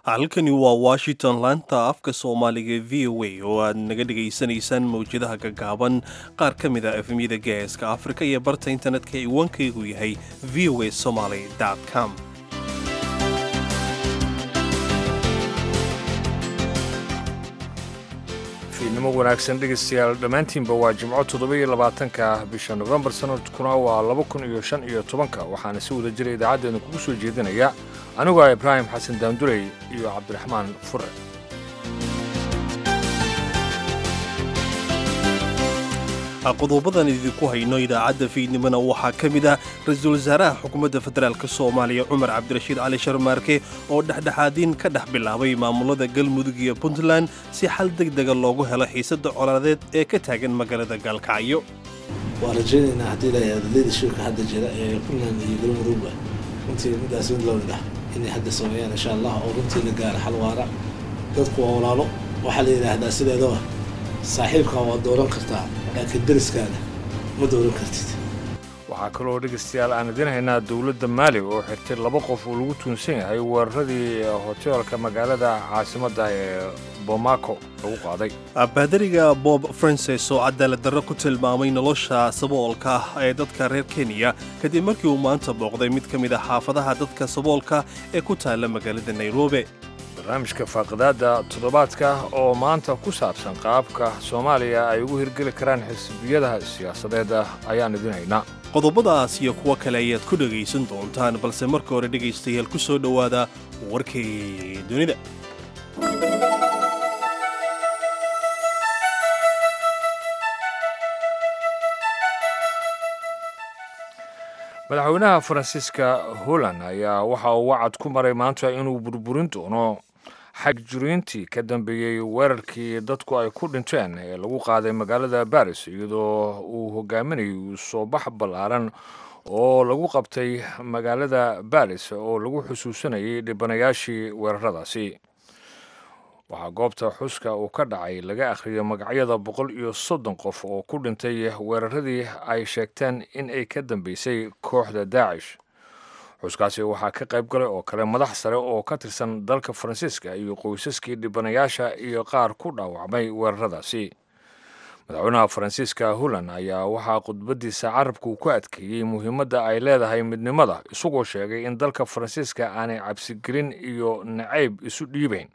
halkani waa washington laanta afka soomaaliga v o a oo aad naga dhegaysanaysaan mawjadaha gaggaaban qaar ka mid a efemyada geeska afrika iyo barta internetka ciwaankaygu yahay v o a somaly com fiidnimo wanaagsan dhegaystayaal dhammaantiinba waa jimco toddoba-iyo labaatanka bisha nofembar sanadkuna waa laba kun iyo shan iyo tobanka waxaana si wada jira idaacaddeena kugu soo jeedinaya anigoo ah ibraahim xasan daanduley iyo cabdiraxmaan fure qodobadan idinku hayno idaacadda fiidnimona waxaa ka mid ah ra-iisul wasaaraha xukuumadda federaalk soomaaliya cumar cabdirashiid cali sharmaarke oo dhexdhexaadiin ka dhex bilaabay maamulada galmudug iyo puntland si xal deg dega loogu helo xiisadda colaadeed ee ka taagan magaalada gaalkacyo waan rajaynaynaa haddii la yidhahdo leadershipka hadda jira ee puntland iyo galmudugba runtii middaas mid loo mid ah inay hadda sameeyaan insha allah oo runtii la gaaro xal waara dadku waa walaalo waxaa la yidhaahdaa sideedaba saaxiibkaa waa dooran kartaa laakiin deriskaada ma dooran kartid waxaa kaloo dhegaystayaal aan idiin haynaa dowladda maali oo xirtay laba qof oo lagu tuunsan yahay weeraradii hoteelka magaalada caasimadda ee bomako lagu qaaday baadariga bob frances oo cadaaladdarro ku tilmaamay nolosha saboolka ah ee dadka reer kenya kadib markii uu maanta booqday mid ka mid a xaafadaha dadka saboolka ee ku taalla magaalada nairobi barnaamijka faaqidaadda toddobaadka oo maanta ku saabsan qaabka soomaaliya ay ugu hirgeli karaan xisbiyada siyaasadeed ayaan idin haynaa qodobadaas iyo kuwo kale ayaad ku dhegaysan doontaan balse marka hore dhegaystayaal ku soo dhowaada warkii dunida madaxweynaha faransiiska holland ayaa waxa uu wacad ku maray maanta inuu burburin doono xagjuriintii ka dambeeyey weerarkii dadku ay ku dhinteen ee lagu qaaday magaalada baris iyadoo uu hogaaminayay soo bax ballaaran oo lagu qabtay magaalada baris oo lagu xusuusanayay dhibanayaashii weeraradaasi waxaa goobta xuska uu ka dhacay laga akhriyay magacyada boqol iyo soddon qof oo ku dhintay weeraradii ay sheegteen in ay ka dambeysay kooxda daacish xuskaasi waxaa ka qayb galay oo kale madax sare oo ka tirsan dalka faransiiska iyo qoysaskii dhibanayaasha iyo qaar ku dhaawacmay weeraradaasi madaxweynaha faransiiska holland ayaa waxaa khudbadiisa carabka uu ku adkeeyey muhiimadda ay leedahay midnimada isagoo sheegay in dalka faransiiska aanay cabsigelin iyo nacayb isu dhiibayn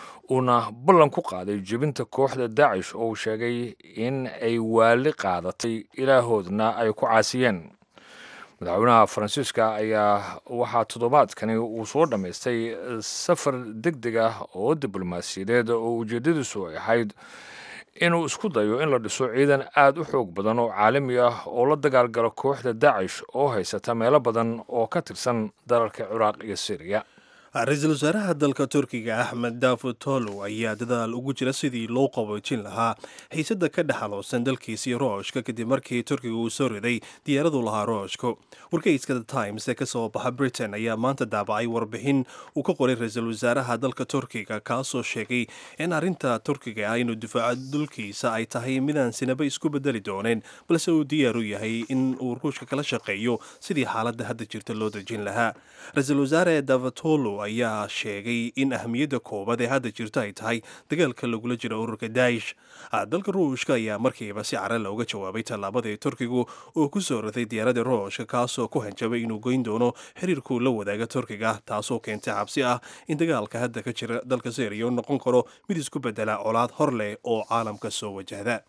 uuna ballan ku qaaday jebinta kooxda daacish oo uu sheegay in ay waali qaadatay ilaahoodna ay ku caasiyeen madaxweynaha faransiiska ayaa waxaa toddobaadkani uu soo dhammaystay safar deg deg ah oo diblomaasiyadeed oo ujeeddadiisu ay ahayd inuu isku dayo in la dhiso ciidan aad u xoog badan oo caalami ah oo la dagaalgalo kooxda daacish oo haysata meelo badan oo ka tirsan dalalka ciraaq iyo syriya ra-iisul wasaaraha dalka turkiga axmed daafud tolow ayaa dadaal ugu jira sidii loo qaboojin lahaa xiisadda ka dhexaloosan dalkiisii rooshka kadib markii turkiga uu soo riday diyaaradu lahaa rooshka wargeyska the times ee ka soo baxa britain ayaa maanta daabacay warbixin uu ka qoray ra-iisul wasaaraha dalka turkiga kaasoo sheegay in arrinta turkiga ah inuu difaaco dulkiisa ay tahay midaan sinaba isku bedeli dooneen balse uu diyaar u yahay in uu ruushka kala shaqeeyo sidii xaaladda hadda jirta loo dejin lahaa ra-iisul wasaare davatolo ayaa sheegay in ahmiyadda koobaad ee hadda jirto ay tahay dagaalka lagula jiro ururka daa'ish dalka ruushka ayaa markiiba si cara looga jawaabay tallaabadii turkigu uu ku soo raday diyaaradda ruushka kaasoo ku hanjabay inuu goyn doono xiriirkuu la wadaaga turkiga taasoo keentay cabsi ah in dagaalka hadda ka jira dalka syriya u noqon karo mid isku bedela colaad hor leh oo caalamka soo wajahda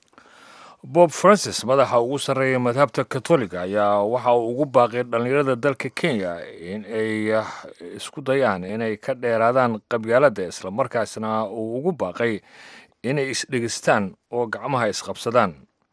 bob francis madaxa ugu sarreeya madhabta katoliga ayaa waxa uu ugu baaqay dhallinyarada dalka kenya in ay isku dayaan inay ka dheeraadaan qabyaaladda islamarkaasna uu ugu baaqay inay isdhegeystaan oo gacmaha isqabsadaan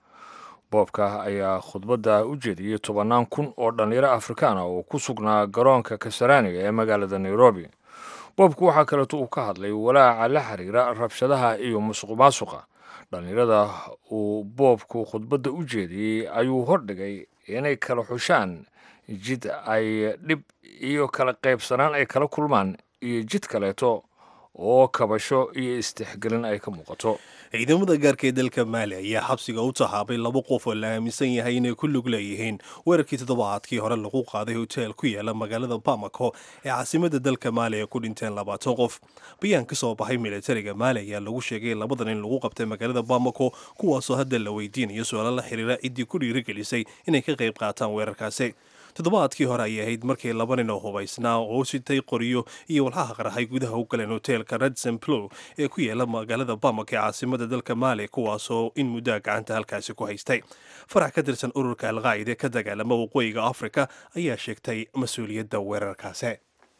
boobka ayaa khudbadda u jeediyey tobannaan kun oo dhallinyaro afrikaana oo ku sugnaa garoonka kasaraaniga ee magaalada nairobi boobku waxaa kaleeto uu ka hadlay walaaca la xiriira rabshadaha iyo musuq maasuqa dhallinyarada uu boobku khudbadda u jeediyey ayuu hordhigay inay kala xushaan jid ay dhib iyo kala qaybsanaan ay kala kulmaan iyo jid kaleeto oo kabasho iyo istixgelin ay ka muuqato ciidamada gaarka ee dalka maali ayaa xabsiga u tahaabay laba qof oo la aaminsan yahay inay ku lug leeyihiin weerarkii toddobaadkii hore lagu qaaday hoteel ku yaala magaalada bamako ee caasimada dalka maali ay ku dhinteen labaatan qof bayaan ka soo baxay militariga maali ayaa lagu sheegay labadan in lagu qabtay magaalada bamako kuwaasoo hadda la weydiinayo su-aalo la xiriira ciddii ku dhiirigelisay inay ka qayb qaataan weerarkaasi toddobaadkii hore ayay ahayd markii laba nin oo hubaysnaa oo sitay qoryo iyo walxaha qarxay gudaha u galeen hoteelka redson plow ee ku yaala magaalada bamak ee caasimada dalka maali kuwaasoo in muddaa gacanta halkaasi ku haystay farax ka tirsan ururka alqaa'ida ka dagaalama waqooyiga afrika ayaa sheegtay mas-uuliyadda weerarkaasi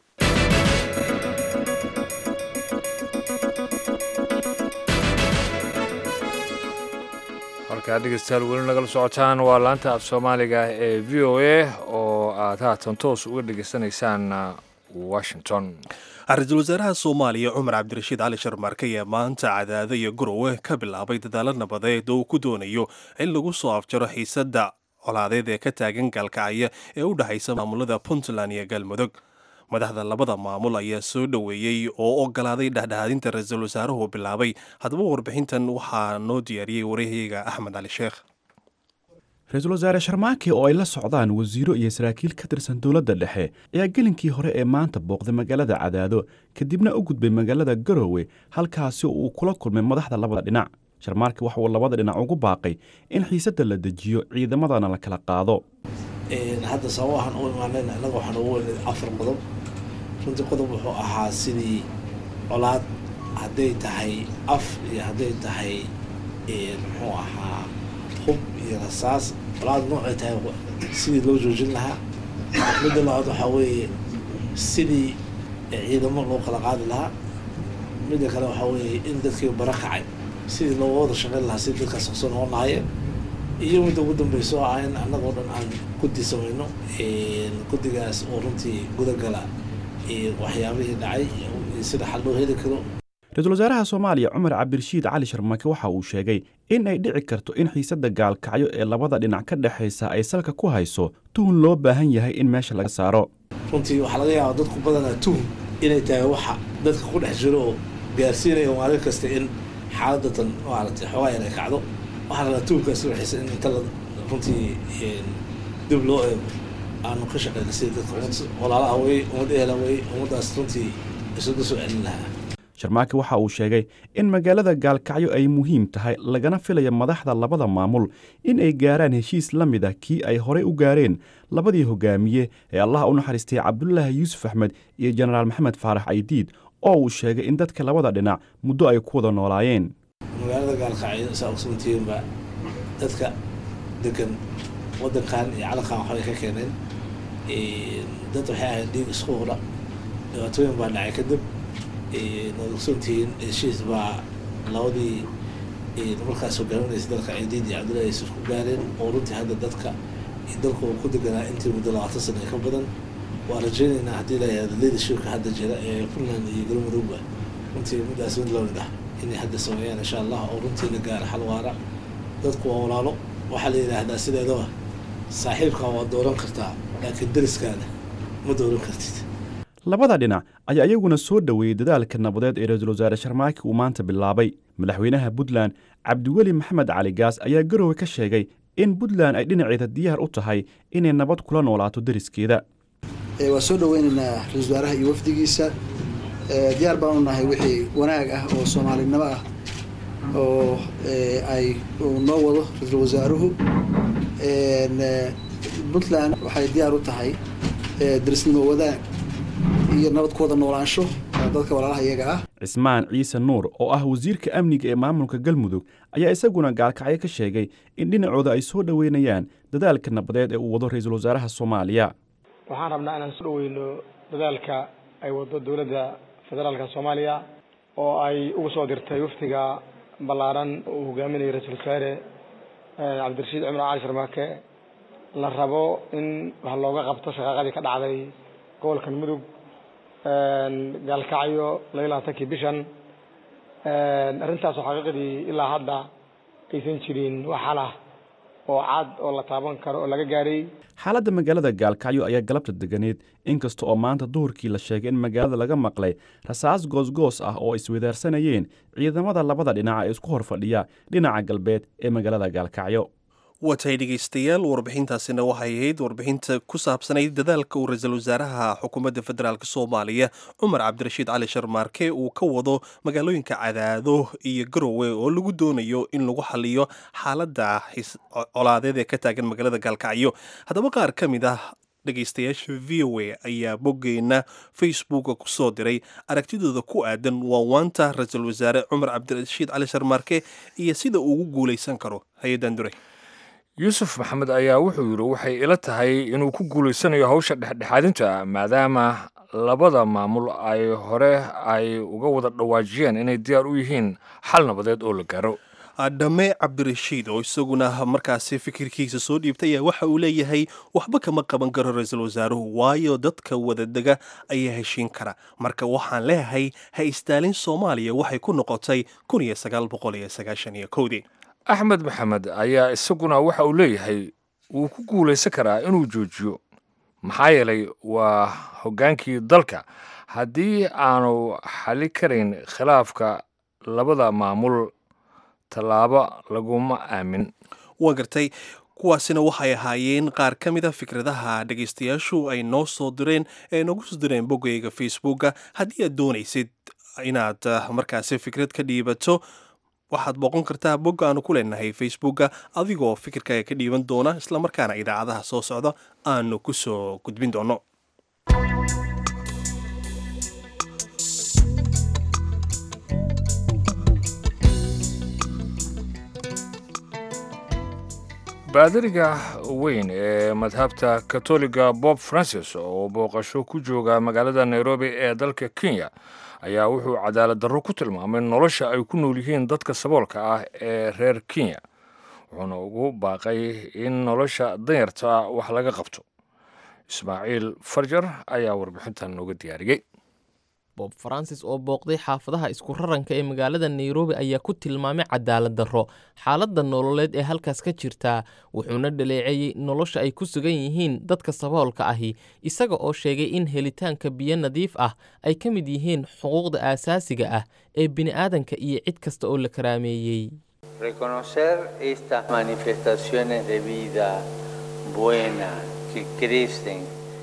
halkaa dhegeystayaal weli nagala socotaan waa laanta af soomaaliga ee v o a oo aad haatan toos uga dhegeysanaysaan washington ra-iisul wasaaraha soomaaliya cumar cabdirashiid cali sharmarke ayaa maanta cadaado iyo gurowe ka bilaabay dadaalo nabadeed oo uu ku doonayo in lagu soo afjaro xiisadda colaadeed ee ka taagan gaalkacaya ee u dhexaysa maamulada puntland iyo galmudug madaxda labada maamul ayaa soo dhoweeyey oo ogolaaday dhexdhexaadinta ra-iisul wasaaruhu bilaabay haddaba warbixintan waxaa noo diyaariyey waryahayaga axmed cali sheekh ra-iisul wasaare sharmaake oo ay la socdaan wasiiro iyo saraakiil ka tirsan dowladda dhexe ayaa gelinkii hore ee maanta booqday magaalada cadaado kadibna u gudbay magaalada garowe halkaasi oo uu kula kulmay madaxda labada dhinac sharmaarke waxa uu labada dhinac ugu baaqay in xiisadda la dejiyo ciidamadana la kala qaado hadda sababahan u imaanayna innaga waxaan ugu weynay afar qodob runtii qodob wuxuu ahaa sidii colaad hadday tahay af iyo hadday tahay muxuu ahaa hub iyo rasaas colaad noocay tahay sidii loo joojin lahaa midda labaad waxaa weeye sidii ciidamo loo kala qaadi lahaa midda kale waxaa weeye in dadkii bara kacay sidii looga wada shaqayn lahaa sidii dadkaas kusoo noqon lahaayeen iyo midda ugu dambeysa oo ah in annagoo dhan aan guddi samayno guddigaas oo runtii gudagala waxyaabihii dhacay sida xal loo heli karo ra-iisul wasaaraha soomaaliya cumar cabdirashiid cali sharmake waxa uu sheegay in ay dhici karto in xiisadda gaalkacyo ee labada dhinac ka dhexaysa ay salka ku hayso tuhun loo baahan yahay in meesha laga saaro runtii waxaa laga yaabaa dadku badanaa tuhun inay tahay waxa dadka ku dhex jiro oo gaarsiinaya maalin kasta in xaaladatan maaragtay xoogaa yar ay kacdo waxaa rabaa tuhunkaasi waxaysa in inta la runtii dib loo eego aanu ka shaqeyna sida dadka ummad walaalaha wey ummad ehela wey ummaddaas runtii isugu soo celin lahaa sharmaake waxa uu sheegay in magaalada gaalkacyo ay muhiim tahay lagana filaya madaxda labada maamul in ay gaaraan heshiis la mid ah kii ay horey u gaareen labadii hogaamiye ee allaha u naxariistay cabdulaahi yuusuf axmed iyo jenaraal maxamed faarax aydiid oo uu sheegay in dadka labada dhinac muddo ay ku wada noolaayeen magaalada gaalkacyo saa ogsoontihiinba dadka degan waddankan iyo calankan waxbay ka keeneen dad waxay ahayd dhiig isku hura dhibaatooyin baa dhacay kadib waad ogsoontihiin heshiis baa labadii markaas hogaaminaysa dalka ciidiid iyo cabdullahi yuusuf ku gaareen oo runtii hadda dadka dalku ku deganaa intii muddo labaatan sana ka badan waa rajaynaynaa haddii la yihahdo leadershipka hadda jira ee puntland iyo galmudugba runtii middaas mid loo mid ah inay hadda sameeyaan insha allah oo runtii la gaaro xal waara dadku waa walaalo waxaa la yidhaahdaa sideedaba saaxiibkaa waa dooran kartaa laakiin dariskaada ma dooran kartid labada dhinac ayaa iyaguna soo dhoweeyey dadaalka nabadeed ee ra-iisul wasaare sharmaake uu maanta bilaabay madaxweynaha puntland cabdiweli maxamed cali gaas ayaa garowe ka sheegay in puntland ay dhinaceeda diyaar u tahay inay nabad kula noolaato deriskeeda waa soo dhoweynaynaa ra-isul wasaaraha iyo wafdigiisa diyaar baan u nahay wixii wanaag ah oo soomaalinimo ah oo ay noo wado ra-iisul wasaaruhu puntland waxay diyaar u tahay derisnimo wadaag iyo nabad ku wada noolaansho dadka walaalaha iyaga ah cismaan ciise nuur oo ah wasiirka amniga ee maamulka galmudug ayaa isaguna gaalkacyo ka sheegay in dhinacooda ay soo dhoweynayaan dadaalka nabadeed ee uu wado ra-iisul wasaaraha soomaaliya waxaan rabnaa inaan soo dhoweyno dadaalka ay wado dowladda federaalka soomaaliya oo ay ugu soo dirtay waftiga ballaaran uu hogaaminayo ra-iisul wasaare cabdirashiid cumar cali sharmaake la rabo in wax looga qabto shaqaaqadii ka dhacday gobolkan mudug gaalkacyo laba labaatankii bishan arrintaasoo xaqiiqdii ilaa hadda aysan jirin wax xalah oo cad oo la taaban karo oo laga gaadhay xaaladda magaalada gaalkacyo ayaa galabta deganeed inkasta oo maanta duhurkii la sheegay in magaalada laga maqlay rasaas goosgoos ah oo iswadaarsanayeen ciidamada labada dhinac ee isku hor fadhiya dhinaca galbeed ee magaalada gaalkacyo watay dhegaystayaal warbixintaasina waxay ahayd warbixinta ku saabsanayd dadaalka uu ra-iisul wasaaraha xukuumadda federaalk soomaaliya cumar cabdirashiid cali sharmaarke uu ka wado magaalooyinka cadaado iyo garowe oo lagu doonayo in lagu xaliyo xaaladda colaadeed ee ka taagan magaalada gaalkacyo haddaba qaar ka mid ah dhegaystayaasha v o a ayaa boggeenna facebooka ku soo diray aragtidooda ku aadan waawaanta ra-iisul wasaare cumar cabdirashiid cali sharmaarke iyo sida uu ugu guulaysan karo hay-addan duray yuusuf maxamed ayaa wuxuu yidhi waxay ila tahay inuu ku guulaysanayo hawsha dhexdhexaadinta maadaama labada maamul ay hore ay uga wada dhawaajiyeen inay diyaar u yihiin xal nabadeed oo la gaaro dhame cabdirashiid oo isaguna markaasi fikirkiisa soo dhiibtay ayaa waxa uu leeyahay waxba kama qaban karo ra-iisul wasaaruhu waayo dadka wadadega ayaa heshiin kara marka waxaan leeyahay ha istaalin soomaaliya waxay ku noqotay kun iyo sagaal boqol iyo sagaashan iyo kowdii axmed maxamed ayaa isaguna waxa uu leeyahay wuu ku guulaysan karaa inuu joojiyo maxaa yeelay waa hoggaankii dalka haddii aanu xali karayn khilaafka labada maamul tallaabo laguma aamin waa gartay kuwaasina waxay ahaayeen qaar ka mid a fikradaha dhegaystayaashu ay noo soo direen ee noogu soo direen boggayga facebooka haddii aad doonaysid inaad markaasi fikrad ka dhiibato waxaad booqon kartaa bogga aanu ku leenahay facebooka adigoo fikirkaaga ka dhiiban doona islamarkaana idaacadaha soo socda aanu ku soo gudbin doono baadariga weyn ee madhabta katoliga bob francis oo booqasho ku jooga magaalada nairobi ee dalka kenya ayaa wuxuu cadaalad darro ku tilmaamay nolosha ay ku nool yihiin dadka saboolka ah ee reer kenya wuxuuna ugu baaqay in nolosha danyarta wax laga qabto ismaaciil farjar ayaa warbixintan nooga diyaariyey bob francis oo booqday xaafadaha isku raranka ee magaalada nairobi ayaa ku tilmaamay cadaalad darro xaaladda nololeed ee halkaas ka jirtaa wuxuuna dhaleeceeyey nolosha ay ku sugan yihiin dadka saboolka ahi isaga oo sheegay in helitaanka biyo nadiif ah ay ka mid yihiin xuquuqda aasaasiga ah ee bini'aadanka iyo cid kasta oo la karaameeyey reconocer estas manifestaciones de vida buena que crecen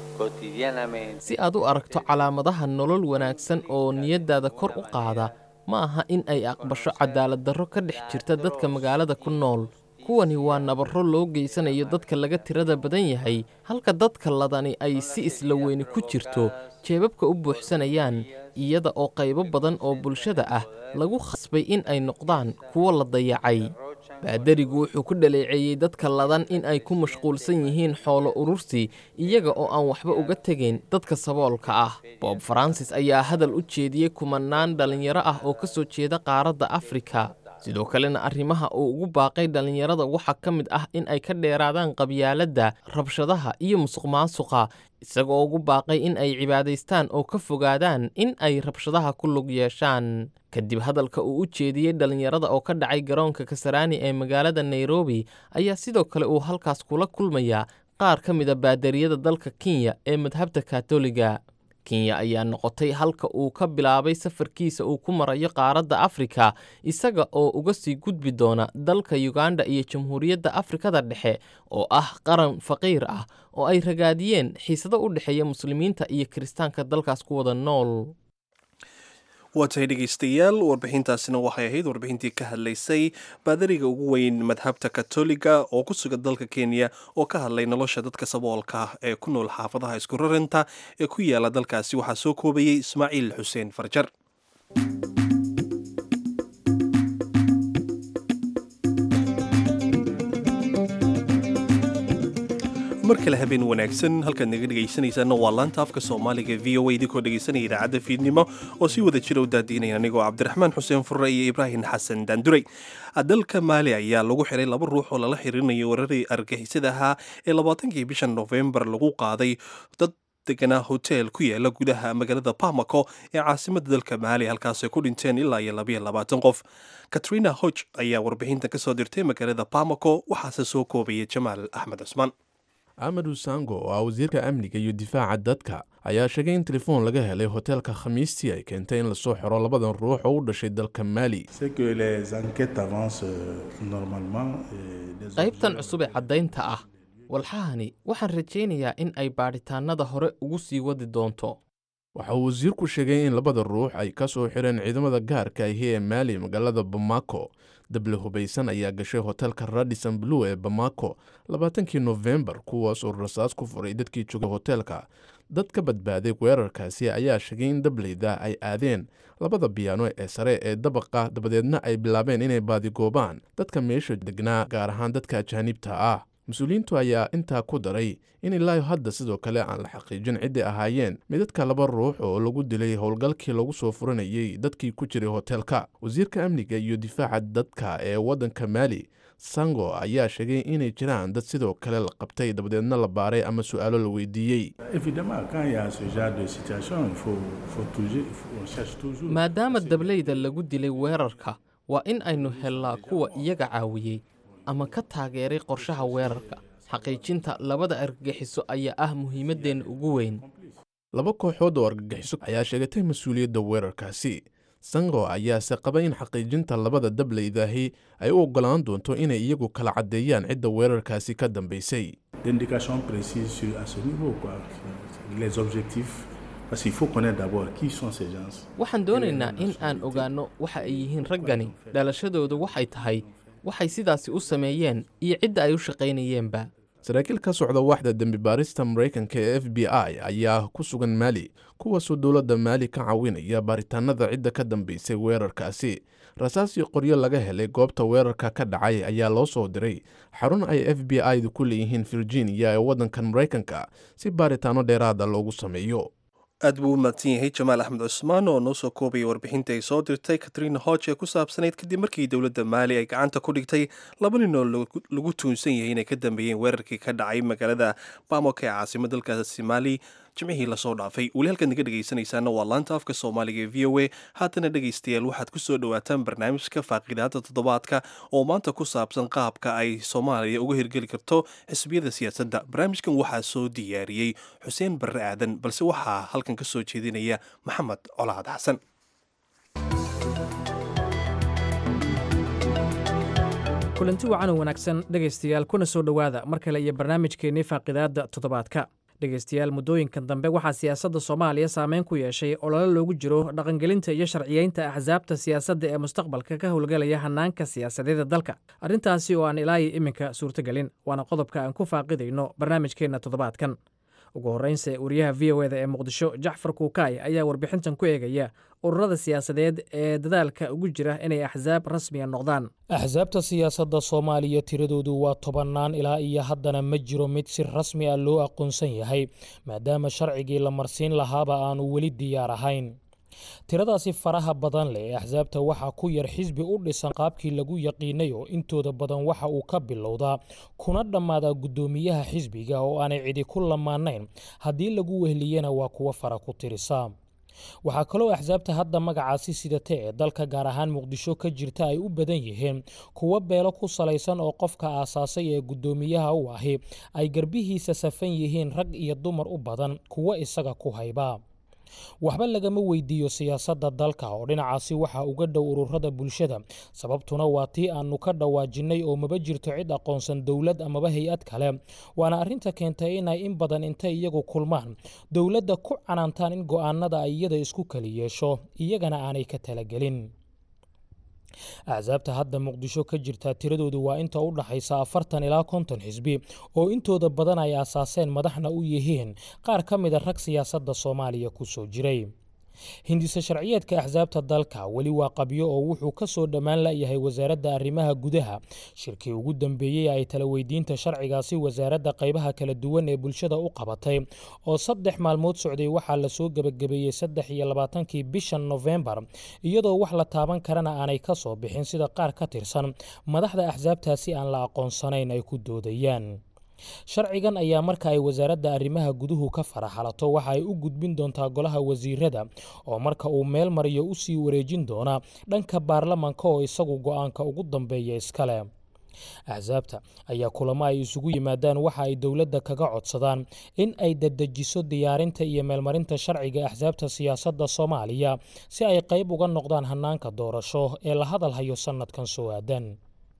si aad u aragto calaamadaha nolol wanaagsan oo niyaddaada kor u qaada ma aha in ay aqbasho cadaalad darro ka dhex jirta dadka magaalada ku nool kuwani waa nabarro loo geysanayo dadka laga tirada badan yahay halka dadka ladani ay si isla weyni ku jirto jeebabka u buuxsanayaan iyada oo qaybo badan oo bulshada ah lagu khasbay in ay noqdaan kuwo la dayacay baadarigu wuxuu ku dhaleeceeyey dadka ladan in ay ku mashquulsan yihiin xoolo urursi iyaga oo aan waxba uga tegayn dadka saboolka ah bob faransis ayaa hadal u jeediyey kumanaan dhallinyaro ah oo ka soo jeeda qaaradda afrika sidoo kalena arrimaha uu ugu baaqay dhallinyarada waxaa ka mid ah in ay ka dheeraadaan qabyaaladda rabshadaha iyo musuqmaasuqa isagoo ugu baaqay in ay cibaadaystaan oo ka fogaadaan in ay rabshadaha ku lug yeeshaan kadib hadalka uu u jeediyey dhallinyarada oo ka dhacay garoonka kasaraani ee magaalada nairobi ayaa sidoo kale uu halkaas kula kulmayaa qaar ka mida baadariyada dalka kenya ee madhabta katoliga kenya ayaa noqotay halka uu ka bilaabay safarkiisa uu ku marayo qaaradda afrika isaga oo uga sii gudbi doona dalka yuganda iyo jamhuuriyadda afrikada dhexe oo ah qaran faqiir ah oo ay ragaadiyeen xiisado u dhexeeya muslimiinta iyo kiristaanka dalkaas ku wada nool waa tahay dhegaystayaal warbixintaasina waxay ahayd warbixintii ka hadlaysay baadariga ugu weyn madhabta katoliga oo ku sugan dalka kenya oo ka hadlay nolosha dadka saboolka ah ee ku nool xaafadaha isku rarinta ee ku yaala dalkaasi waxaa soo koobayey ismaaciil xuseen farjar mar kale habeen wanaagsan halkaad naga dhegaysanaysaana waa laanta afka soomaaliga v o a idinkoo dhegaysanaya idaacadda fiidnimo oo si wada jira u daadiinaya anigoo cabdiraxmaan xuseen furre iyo ibraahim xasan daanduray dalka maali ayaa lagu xiray laba ruux oo lala xiriirinayo wararii argagixisada ahaa ee labaatankii bisha nofembar lagu qaaday dad deganaa hotel ku yaala gudaha magaalada bamako ee caasimada dalka maali halkaasay ku dhinteen ilaa iyo labayo labaatan qof katrina hoj ayaa warbixintan ka soo dirtay magaalada bamako waxaase soo koobaya jamaal axmed cusmaan amadu sango oo ah wasiirka amniga iyo difaaca dadka ayaa sheegay in telefoon laga helay hoteelka khamiistii ay keentay in lasoo xiro labadan ruux oo u dhashay dalka maali qaybtan cusub ee caddaynta ah walxahani waxaan rajaynayaa in ay baadhitaannada hore ugu sii wadi doonto waxa uu wasiirku sheegay in labada ruux ay ka soo xireen ciidamada gaarka ahi ee maali magaalada bamako dable hubaysan ayaa gashay hoteelka radison blue ee bamako labaatankii nofembar kuwaas oo rasaas ku furay dadkii joogay hoteelka dad ka badbaaday weerarkaasi ayaa sheegay in dableyda ay aadeen labada biyaano ee sare ee dabaqa dabadeedna ay bilaabeen inay baadigoobaan dadka meesha degnaa gaar ahaan dadka ajaanibta ah mas-uuliyiintu ayaa intaa ku daray in ilaayo hadda sidoo kale aan la xaqiijin ciddii ahaayeen midadka laba ruux oo lagu dilay howlgalkii lagu soo furanayey dadkii ku jiray hoteelka wasiirka amniga iyo difaaca dadka ee waddanka maali sango ayaa sheegay inay jiraan dad sidoo kale la qabtay dabadeedna la baaray ama su-aalo la weydiiyey maadaama dableyda lagu dilay weerarka waa in aynu hellaa kuwa iyaga caawiyey ama ka taageeray qorshaha weerarka xaqiijinta labada argagixiso ayaa ah muhiimaddeenna ugu weyn laba kooxood oo argagixiso ayaa sheegatay mas-uuliyadda weerarkaasi sango ayaase qaba in xaqiijinta labada dableydahi ay u oggolaan doonto inay iyagu kala caddeeyaan cidda weerarkaasi ka dambaysay waxaan doonaynaa in aan ogaanno waxa ay yihiin raggani dhalashadoodu waxay tahay waxay sidaasi u sameeyeen iyo cidda ay u shaqaynayeenba saraakiil ka socda waaxda dembi baarista maraykanka ee f b i ayaa ku sugan maali kuwaasoo dowladda maali ka caawinaya baaritaanada cidda ka dambaysay weerarkaasi rasaas iyo qoryo laga helay goobta weerarka ka dhacay ayaa loo soo diray xarun ay f b i-du ku leeyihiin virginia ee waddankan maraykanka si baaritaano dheeraada loogu sameeyo aad buu u mahadsan yahay jamaal axmed cusmaan oo noo soo koobaya warbixinta ay soo dirtay katrina hodge ee ku saabsanayd kadib markii dowladda maali ay gacanta ku dhigtay laba nin oo lagu tuunsan yahay inay ka dambeeyeen weerarkii ka dhacay magaalada bamok ee caasimad dalkaasi maali jimcihii lasoo dhaafay weli halkaad naga dhegaysanaysaana waa laanta afka soomaaliga ee v o a haatana dhegaystayaal waxaad ku soo dhowaataan barnaamijka faaqidaada toddobaadka oo maanta ku saabsan qaabka ay soomaaliya uga hirgeli karto xisbiyada siyaasadda barnaamijkan waxaa soo diyaariyey xuseen barre aadan balse waxaa halkan ka soo jeedinaya maxamed colaad xasan kulanti wacan oo wanaagsan dhegaystayaal kuna soo dhowaada mar kale iyo barnaamijkeennii faaqidaadda toddobaadka dhegaystayaal muddooyinkan dambe waxaa siyaasadda soomaaliya saameyn ku yeeshay olole loogu jiro dhaqangelinta iyo sharciyeynta axsaabta siyaasadda ee mustaqbalka ka howlgelaya hannaanka siyaasadeeda dalka arrintaasi oo aan ilaayi iminka suurtogelin waana qodobka aan ku faaqidayno barnaamijkeenna toddobaadkan ugu horreynse wariyaha v o eda ee muqdisho jacfar kuukaay ayaa warbixintan ku eegaya ururada siyaasadeed ee dadaalka ugu jira inay axsaab rasmiya noqdaan axsaabta siyaasadda soomaaliya tiradoodu waa tobannaan ilaa iyo haddana ma jiro mid si rasmi ah loo aqoonsan yahay maadaama sharcigii la marsiin lahaaba aanu weli diyaar ahayn tiradaasi faraha badan leh ee axsaabta waxaa ku yar xisbi u dhisan qaabkii lagu yaqiinay oo intooda badan waxa uu ka bilowdaa kuna dhammaadaa guddoomiyaha xisbiga oo aanay cidi ku lamaanayn haddii lagu wehliyana waa kuwo fara ku tirisa waxaa kaloo axsaabta hadda magacaasi sidata ee dalka gaar ahaan muqdisho ka jirta ay u badan yihiin kuwo beelo ku salaysan oo qofka aasaasay ee guddoomiyaha u ahi ay garbihiisa safan yihiin rag iyo dumar u badan kuwo isaga ku hayba waxba lagama weydiiyo siyaasadda dalka oo dhinacaasi waxaa uga dhow ururada bulshada sababtuna waa tii aanu ka dhawaajinnay oo maba jirto cid aqoonsan dowlad amaba hay-ad kale waana arrinta keentay inay in badan intay iyagu kulmaan dowladda ku canaantaan in go'aanada ay iyada isku kali yeesho iyagana aanay ka talagelin axsaabta hadda muqdisho ka jirta tiradoodu waa inta u dhaxaysa afartan ilaa konton xisbi oo intooda badan ay aasaaseen madaxna u yihiin qaar ka mida rag siyaasadda soomaaliya ku soo jiray hindise sharciyeedka axsaabta dalka weli waa qabyo oo wuxuu ka soo dhammaan layahay wasaaradda arrimaha gudaha shirkii ugu dambeeyey ay tala weydiinta sharcigaasi wasaaradda qaybaha kala duwan ee bulshada u qabatay oo saddex maalmood socday waxaa lasoo gebagabeeyey saddex iyo labaatankii bishan nofembar iyadoo wax la taaban karana aanay ka soo bixin sida qaar ka tirsan madaxda axsaabtaasi aan la aqoonsanayn ay ku doodayaan sharcigan ayaa marka ay wasaaradda arrimaha guduhu ka faraxalato waxa ay u gudbin doontaa golaha wasiirada oo marka uu meel mariyo u sii wareejin doona dhanka baarlamanka oo isagu go'aanka ugu dambeeya iskale axsaabta ayaa kulamo ay isugu yimaadaan waxa ay dowladda kaga codsadaan in ay dadejiso diyaarinta iyo meelmarinta sharciga axsaabta siyaasadda soomaaliya si ay qayb uga noqdaan hannaanka doorasho ee la hadal hayo sannadkan soo aadan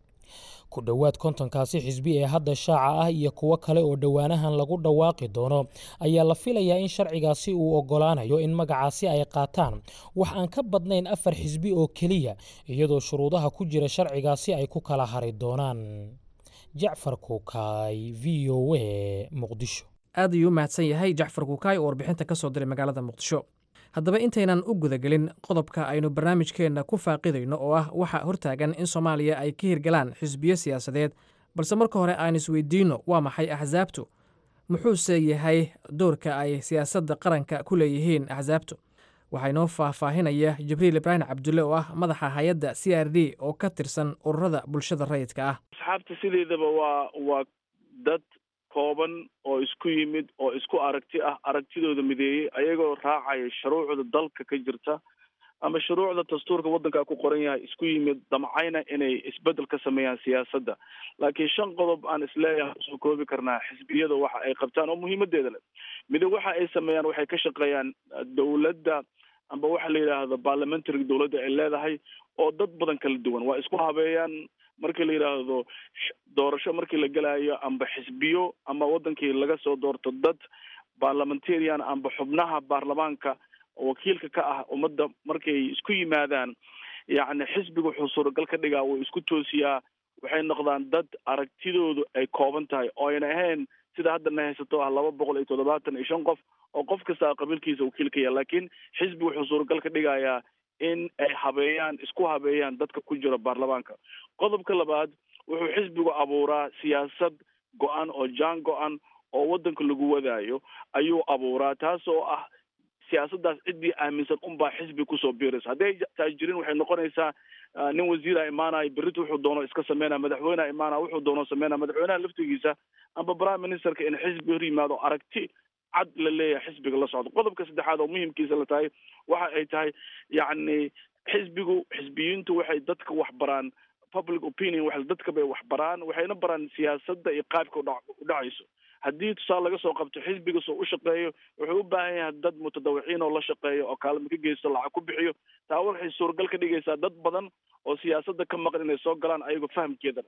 ku dhowaad kontonkaasi xisbi ee hadda shaaca ah iyo kuwo kale oo dhowaanahan lagu dhawaaqi doono ayaa la filayaa in sharcigaasi uu oggolaanayo in magacaasi ay qaataan wax aan ka badnayn afar xisbi oo keliya iyadoo shuruudaha ku jira sharcigaasi ay ku kala hari doonaan jacfar kuukaay v o a muqdisho aad ayuu u mahadsan yahay jacfar kuukaay oo warbixinta ka soo diray magaalada muqdisho haddaba intaynan u gudagelin qodobka aynu barnaamijkeenna ku faaqidayno oo ah waxa hortaagan in soomaaliya ay ka hirgalaan xisbiyo siyaasadeed balse marka hore aan isweydiinno waa maxay axsaabtu muxuuse yahay doorka ay siyaasadda qaranka ku leeyihiin axsaabtu waxaa inoo faahfaahinaya jibriil ibraahim cabdulle oo ah madaxa hay-adda c r d oo ka tirsan ururada bulshada rayidka ah asxaabta sideedaba waa waa dad kooban oo isku yimid oo isku aragti ah aragtidooda mideeyey ayagoo raacaya shuruucda dalka ka jirta ama shuruucda dastuurka waddanka ku qoran yahay isku yimid damcayna inay isbedel ka sameeyaan siyaasadda laakiin shan qodob aan isleeyahay usoo koobi karnaa xisbiyada waxa ay qabtaan oo muhiimadeeda leh mida waxa ay sameeyaan waxay ka shaqeeyaan dowladda amba waxa la yidhaahdo parliamentary dowladda ay leedahay oo dad badan kala duwan waa isku habeeyaan markii la yidhaahdo doorasho markii la gelayo amba xisbiyo ama wadankii laga soo doorto dad parliamentarian amba xubnaha baarlamaanka wakiilka ka ah ummadda markay isku yimaadaan yacni xisbiga wuxuu suuragal ka dhigaa wuu isku toosiyaa waxay noqdaan dad aragtidoodu ay kooban tahay oo ayna ahayn sida hadda na haysato ah laba boqol iyo toddobaatan iyo shan qof oo qof kasta qabiilkiisa wakiil ka yahay laakiin xisbi wuxuu suuragal ka dhigayaa in ay habeeyaan isku habeeyaan dadka ku jira baarlamaanka qodobka labaad wuxuu xisbigu abuuraa siyaasad go-an oo jaan go-an oo waddanka lagu wadaayo ayuu abuuraa taas oo ah siyaasaddaas ciddii aaminsan unbaa xisbi kusoo biiraysa hadday taas jirin waxay noqonaysaa nin wasiira imaanaya berrita wuxuu doono iska sameynaya madaxweyneha imaanaya wuxuu doono sameynaya madaxweynaha laftigiisa amba prime ministerka in xisbi hor yimaado aragti cad la leeyahay xisbiga la socdo qodobka saddexaad oo muhimkiisa la tahay waxa ay tahay yacni xisbigu xisbiyiintu waxay dadka wax baraan public opinion wa dadka bay wax baraan waxayna baraan siyaasadda iyo qaabka u dhacayso haddii tusaale laga soo qabto xisbiga soo u shaqeeyo wuxuu u baahan yahay dad mutadawiciin oo la shaqeeyo oo kaalmo ka geysto lacag ku bixiyo taa waxay suuragal ka dhigaysaa dad badan oo siyaasadda ka maqan inay soo galaan ayagoo fahamkeedana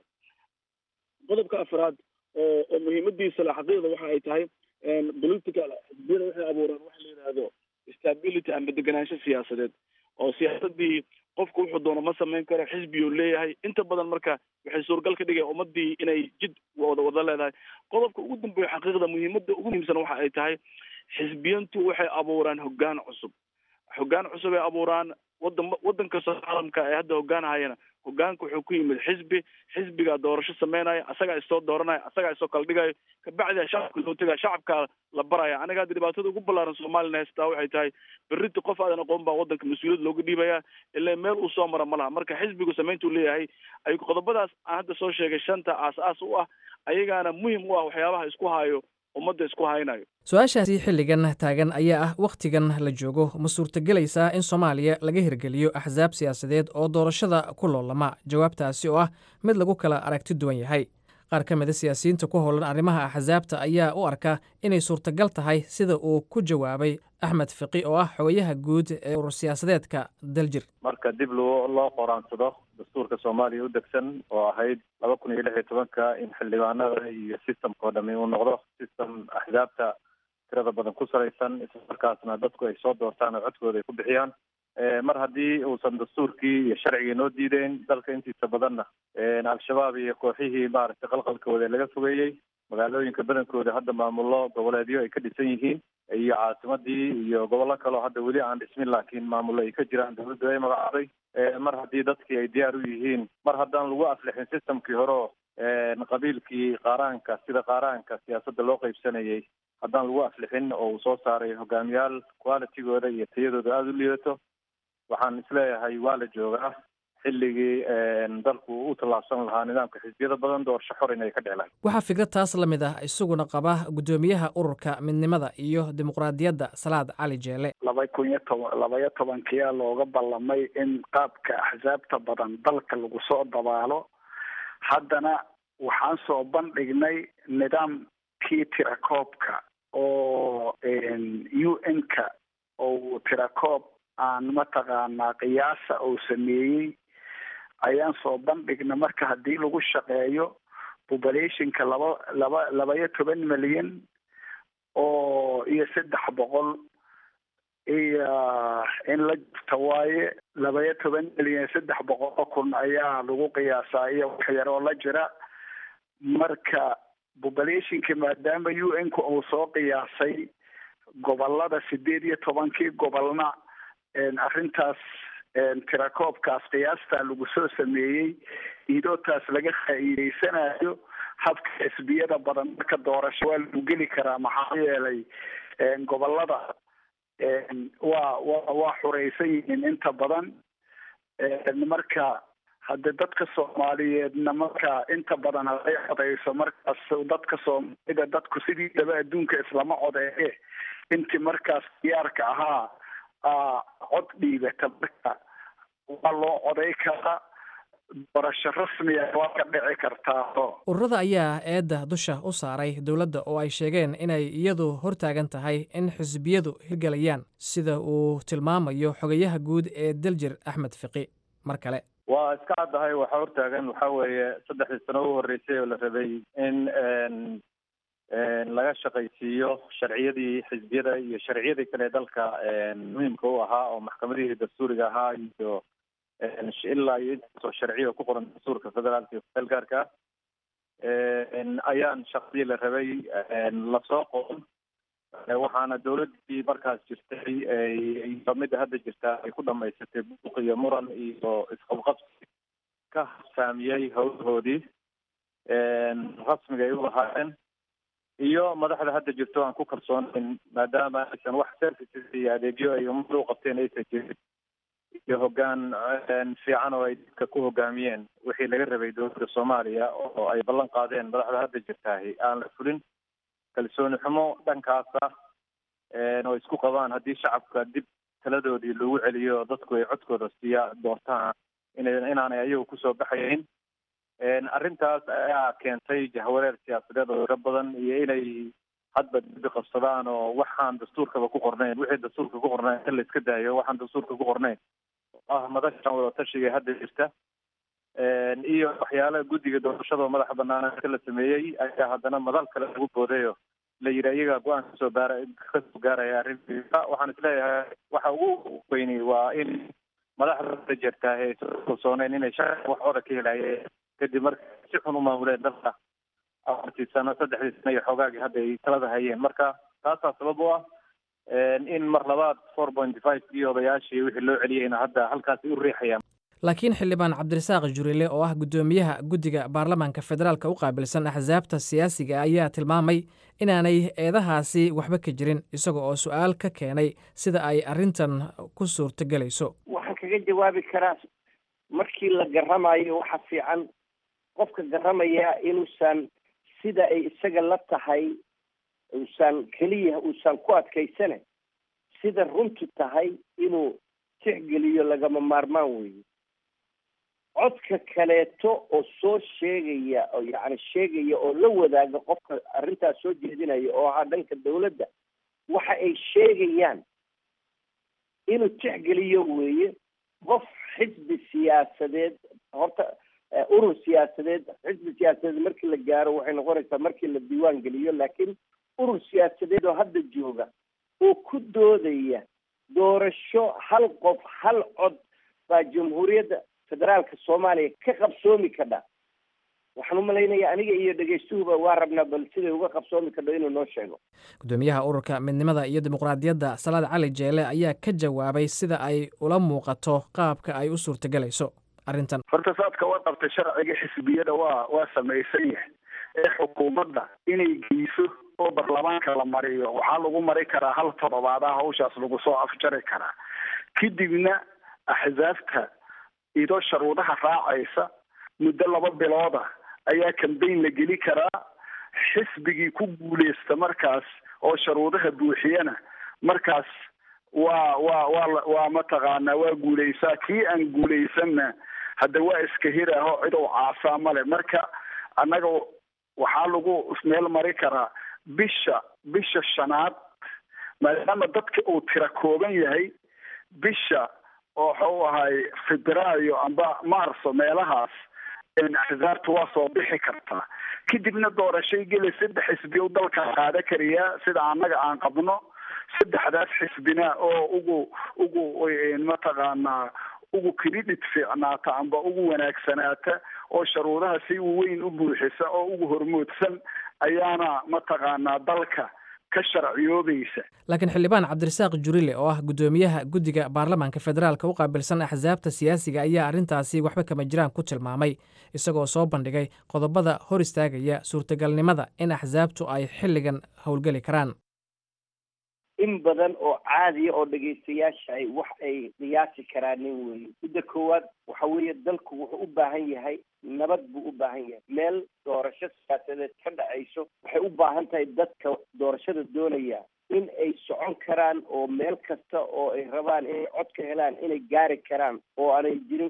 qodobka afraad oo oo muhiimadiisa le xaqiiqda waxa ay tahay political xisbiyada waxay abuuraan waxa la yidhaahdo stability ama deganaansho siyaasadeed oo siyaasadii qofku wuxuu doono ma samayn karo xisbiyuu leeyahay inta badan marka waxay suuragal ka dhigaya ummadii inay jid wada wada leedahay qodobka ugu dambeeya xaqiiqda muhiimada ugu muhiimsan waxa ay tahay xisbiyantu waxay abuuraan hoggaan cusub hoggaan cusub ay abuuraan wadan wadan kastoo caalamka ay hadda hoggaanahayana hoggaanka wuxuu ku yimid xisbi xisbigaa doorasho sameynaya asagaa isoo dooranaya asagaa isoo kala dhigayo kabacdia shacabka loo tegaya shacabkaa la baraya aniga hadda dhibaatada ugu ballaaran soomalilan haystaa waxay tahay berrita qof aadan aqoon baa wadanka mas-uuliyad looga dhiibaya ilaa meel uu soo mara ma laha marka xisbigu samayntuu leeyahay ay qodobadaas aan hadda soo sheegay shanta aas-aas u ah ayagaana muhim u ah waxyaabaha isku haayo ummadda isku haynayo su-aashaasi xilligan taagan ayaa ah wakhtigan la joogo ma suurtagelaysaa in soomaaliya laga hirgeliyo axsaab siyaasadeed oo doorashada ku loolama jawaabtaasi oo ah mid lagu kala aragti duwan yahay qaar ka mida siyaasiyiinta ku howlan arrimaha axsaabta ayaa u arka inay suurtagal tahay sida uu ku jawaabay axmed fiqi oo ah xogayaha guud ee urur siyaasadeedka daljir marka dib loo loo qoraansado dastuurka soomaaliya u degsan oo ahayd laba kun iyo lix iyo tobanka in xildhibaanada iyo systemka oo dhami uu noqdo system axsaabta tirada badan ku salaysan islamarkaasna dadku ay soo doortaan oo codkooda ay ku bixiyaan mar haddii uusan dastuurkii iyo sharcigii noo diideyn dalka intiisa badanna al-shabaab iyo kooxihii maaragtay qalqalkooda laga fogeeyey magaalooyinka badankooda hadda maamullo goboleedyo ay ka dhisan yihiin iyo caasimadii iyo gobollo kaleo hadda weli aan dhismin laakiin maamullo ay ka jiraan dawladdu ay magacday mar haddii dadkii ay diyaar u yihiin mar haddaan lagu aflixin systemkii horeo qabiilkii qaaraanka sida qaaraanka siyaasadda loo qaybsanayay haddaan lagu aflixin oo uu soo saaray hogaamiyaal qualitygooda iyo tayadooda aada u liidato waxaan isleeyahay waa la joogaa xilligii dalku u tallaabsan lahaa nidaamka xisbiyada badan doorasho xor inay ka dhici lahayd waxaa fikrad taas la mid ah isaguna qaba guddoomiyaha ururka midnimada iyo dimuqraadiyadda salaad cali jeele laba kun iyo toban labaiyo tobankiyaa looga ballamay in qaabka axsaabta badan dalka lagu soo dabaalo haddana waxaan soo bandhignay nidaamkii tirakoobka oo u n ka oo tirakoob aan mataqaanaa qiyaasa uu sameeyey ayaan soo bandhigna marka haddii lagu shaqeeyo populationka laba laba laba-iyo toban milyan oo iyo saddex boqol iyo in la jirta waaye laba-iyo toban milyan saddex boqol oo kun ayaa lagu qiyaasaa iyo wax yar oo la jira marka populationka maadaama u n ka uu soo qiyaasay gobolada sideed iyo tobankii gobolna arrintaas tirakoobkaas qiyaastaa lagu soo sameeyey idootaas laga faa'iideysanayo habka xisbiyada badan marka doorasho waa lagu geli karaa maxaa yeelay gobolada waa wa waa xuraysan yihiin inta badan marka hadde dadka soomaaliyeedna marka inta badan haday codeyso markaas dadka soomaalida dadku sidiidaba adduunka islama codeeye intii markaas diyaarka ahaa cod dhiibata marka waa loo coday karaa doorasho rasmiya waa ka dhici kartaa ururada ayaa eedda dusha u saaray dowladda oo ay sheegeen inay iyadu hortaagan tahay in xisbiyadu hirgelayaan sida uu tilmaamayo xogayaha guud ee daljir axmed fiqi mar kale waa iska caddahay waxaa hortaagan waxaa weeye saddexdii sano u horreysay oo la rabay in laga shaqaysiiyo sharciyadii xisbiyada iyo sharciyadii kale dalka muhiimka u ahaa oo maxkamadihii dastuuriga ahaa iyo ilaa iyo intaasoo sharciya ku qoran dastuurka federaalka iyo feelgaarka ayaan shaqadii la rabay lasoo qoon waxaana dowladdii markaas jirtay iyo midda hadda jirtaa ay ku dhamaysatay buuq iyo muran iyo isqabqabsi ka saamiyey howlahoodii rasmiga ay u lahaayeen iyo madaxda hadda jirto aan ku kalsoonayn maadaama aysan wax services iyo adeegyo ay ummadda u qabteen aysan jirin iyo hoggaan fiican oo ay dadka ku hogaamiyeen wixii laga rabay dowladda soomaaliya oo ay ballan qaadeen madaxda hadda jirtaahi aan la fulin kalsooni xumo dhankaasa oo isku qabaan haddii shacabka dib taladoodii lagu celiyo dadku ay codkooda siiya doortaan ina inaanay ayagu kusoo baxayn arrintaas ayaa keentay jahwareer siyaasadeed oo iro badan iyo inay hadba dibi qabsadaan oo waxaan dastuurkaba ku qornayn wixii dastuurka ku qornayn in la iska daayo waxaan dastuurka ku qornayn ah madashan wadatashiga hadda jirta iyo waxyaalaha guddiga doorashada madaxa banaana inta la sameeyey ayaa haddana madal kale lagu boodayo la yidhi iyagaa go-aan kasoo baara kasoo gaaraya arrinta waxaan isleeyahay waxa ugu weyni waa in madaxda hadda jirta ay kalsooneen inay shacabka wax oda ka helayeen kadib marka si xun u maamuleen dalka afartii sano saddexdii sano iyo xoogaagii hadda ay talada hayeen marka taasaa sabab u ah in mar labaad four point five kii odayaashii wixii loo celiyeyna hadda halkaasi u riixayaan laakiin xildhibaan cabdirasaaq jurile oo ah guddoomiyaha guddiga baarlamaanka federaalka u qaabilsan axsaabta siyaasiga ayaa tilmaamay inaanay eedahaasi waxba ka jirin isaga oo su-aal ka keenay sida ay arrintan ku suurtogelayso waxaan kaga jawaabi karaa markii la garamayo waxa fiican qofka garamaya inuusan sida ay isaga la tahay uusan keliya uusan ku adkaysane sida runtu tahay inuu tixgeliyo lagama maarmaan weeye codka kaleeto oo soo sheegaya oo yacni sheegaya oo la wadaaga qofka arrintaas soo jeedinaya oo ahaa dhanka dawladda waxa ay sheegayaan inuu tixgeliyo weeye qof xisbi siyaasadeed horta urur siyaasadeed xisbi siyaasadeed markii la gaaro waxay noqonaysaa markii la diiwaan geliyo laakiin urur siyaasadeed oo hadda jooga oo ku doodaya doorasho hal qof hal cod baa jamhuuriyadda federaalka soomaaliya ka qabsoomi kadha waxaan u malaynayaa aniga iyo dhegaystuhuba waa rabnaa bal siday uga qabsoomi kadho inuu noo sheego gudoomiyaha ururka midnimada iyo dimuqraadiyadda salaad cali jeele ayaa ka jawaabay sida ay ula muuqato qaabka ay u suurtogelayso arrintan horta saadka waa qabtay sharciga xisbiyada waa waa samaysan yahay ee xukuumadda inay geyso oo baarlamaanka la mariyo waxaa lagu mari karaa hal toddobaadaha hawshaas lagu soo afjari karaa kadibna axsaabta idoo sharuudaha raacaysa muddo laba bilooda ayaa cambayn la geli karaa xisbigii ku guuleysta markaas oo sharuudaha buuxiyana markaas waa waa waa waa mataqaanaa waa guuleysaa kii aan guuleysanna hadda waa iska hiraho cid uu caasaa male marka annaga waxaa lagu meel mari karaa bisha bisha shanaad maadaama dadka uu tira kooban yahay bisha oo waxau ahay febraayo amba marso meelahaas axsaabta waa soo bixi kartaa kadibna doorashay geli saddex xisbi u dalka qaada kariyaa sida annaga aan qabno saddexdaas xisbina oo ugu ugu mataqaanaa ugu credit fiicnaata amba ugu wanaagsanaata oo sharuudaha si weyn u buuxisa oo ugu hormoodsan ayaana mataqaanaa dalka ka sharciyoobaysa laakiin xildhibaan cabdirasaaq jurile oo ah guddoomiyaha guddiga baarlamaanka federaalka u qaabilsan axsaabta siyaasiga ayaa arrintaasi waxba kama jiraan ku tilmaamay isagoo soo bandhigay qodobada hor istaagaya suurtagalnimada in axsaabtu ay xilligan howlgeli karaan in badan oo caadiya oo dhegaystayaasha ay wax ay qiyaasi karaanin weeye midda koowaad waxa weeye dalku wuxuu u baahan yahay nabad buu u baahan yahay meel doorasho siyaasadeed ka dhacayso waxay u baahan tahay dadka doorashada doonaya in ay socon karaan oo meel kasta oo ay rabaan inay cod ka helaan inay gaari karaan oo aanay jirin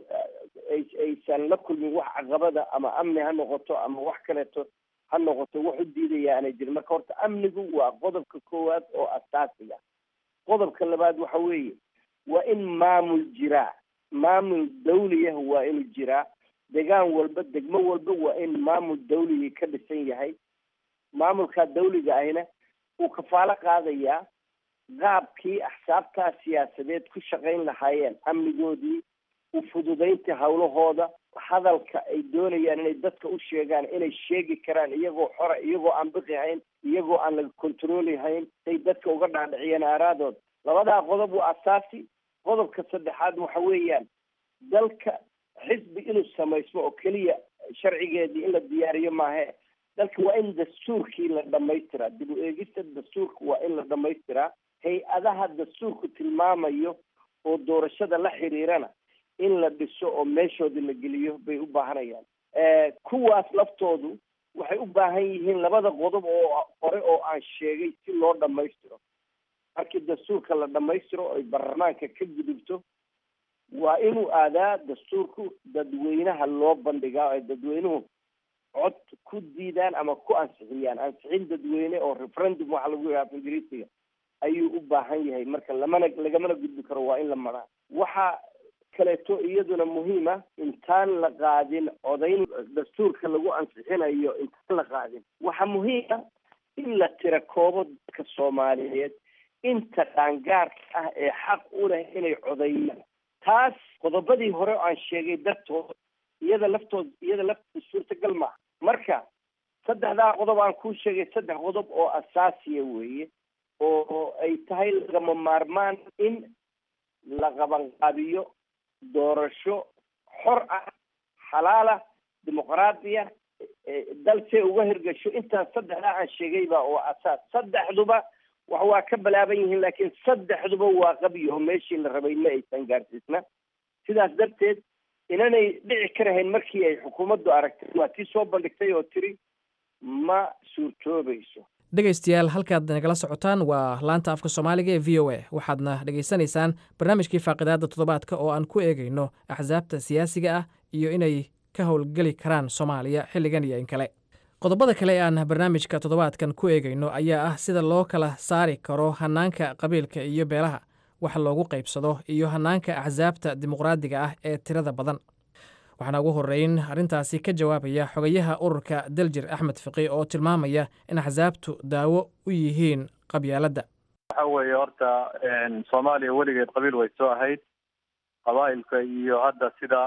aysan la kulmin wax caqabada ama amni ha noqoto ama wax kaleeto ha noqoto wax u diidaya aanay jirin marka horta amnigu waa qodobka koowaad oo asaasiga qodobka labaad waxa weeye waa in maamul jiraa maamul dawliyah waa inuu jiraa degaan walba degmo walba waa in maamul dawligii ka dhisan yahay maamulkaa dawliga ahina uu kafaalo qaadayaa qaabkii axsaabtaa siyaasadeed ku shaqayn lahaayeen amnigoodii u fududaynta hawlahooda hadalka ay doonayaan inay dadka u sheegaan inay sheegi karaan iyagoo xora iyagoo aan biqi hayn iyagoo aan laga controli hayn say dadka uga dhaadhiciyeen aaraadood labadaa qodob waa asaasi qodobka saddexaad waxa weeyaan dalka xisbi inuu samaysmo oo keliya sharcigeedii in la diyaariyo maahe dalka waa in dastuurkii la dhamaystiraa dib u eegista dastuurka waa in la dhamaystiraa hay-adaha dastuurku tilmaamayo oo doorashada la xiriirana in la dhiso oo meeshoodii la geliyo bay u baahanayaan kuwaas laftoodu waxay u baahan yihiin labada qodob oo hore oo aan sheegay si loo dhammaystiro markii dastuurka la dhammaystiro ay baarlamaanka ka gudubto waa inuu aadaa dastuurku dadweynaha loo bandhigaa ay dadweynuhu cod ku diidaan ama ku ansixiyaan ansixin dadweyne oo referendum waxa lagu yidhaha af ingiriisiga ayuu u baahan yahay marka lamana lagamana gudbi karo waa in la maraa waxa kaleeto iyaduna muhiim ah intaan la qaadin codayn dastuurka lagu ansixinayo intaan la qaadin waxaa muhiim ah in la tira koobo dadka soomaaliyeed inta qaangaarka ah ee xaq u leh inay codeeyaan taas qodobadii hore oo aan sheegay dartood iyada laftood iyada laftooda suurtagal maaha marka saddexdaa qodob aan kuu sheegay saddex qodob oo asaasiya weeye oo ay tahay lagama maarmaan in la qabanqaabiyo doorasho xor ah xalaala dimuqraadiya dal see uga hirgasho intaas saddexdaa aan sheegayba oo asaas saddexduba wax waa ka balaaban yihiin laakiin saddexduba waa qabyaho meeshii la rabay ma aysan gaarsiisna sidaas darteed inanay dhici karahayn markii ay xukuumaddu aragtay waa tii soo bandhigtay oo tiri ma suurtoobayso dhegaystayaal halkaad nagala socotaan waa laanta afka soomaaliga ee v o a waxaadna dhegaysanaysaan barnaamijkii faaqidaadda toddobaadka oo aan ku eegayno axsaabta siyaasiga ah iyo inay ka howlgeli karaan soomaaliya xilligan iyo in kale qodobada kale ee aan barnaamijka toddobaadkan ku eegayno ayaa ah sida loo kala saari karo hannaanka qabiilka iyo beelaha wax loogu qaybsado iyo hannaanka axsaabta dimuqraadiga ah ee tirada badan waxaana ugu horreyn arrintaasi ka jawaabaya xogayaha ururka daljir axmed fiqi oo tilmaamaya in axsaabtu daawo u yihiin qabyaaladda waxa weeye horta soomaaliya weligeed qabiil way soo ahayd qabaa'ilka iyo hadda sida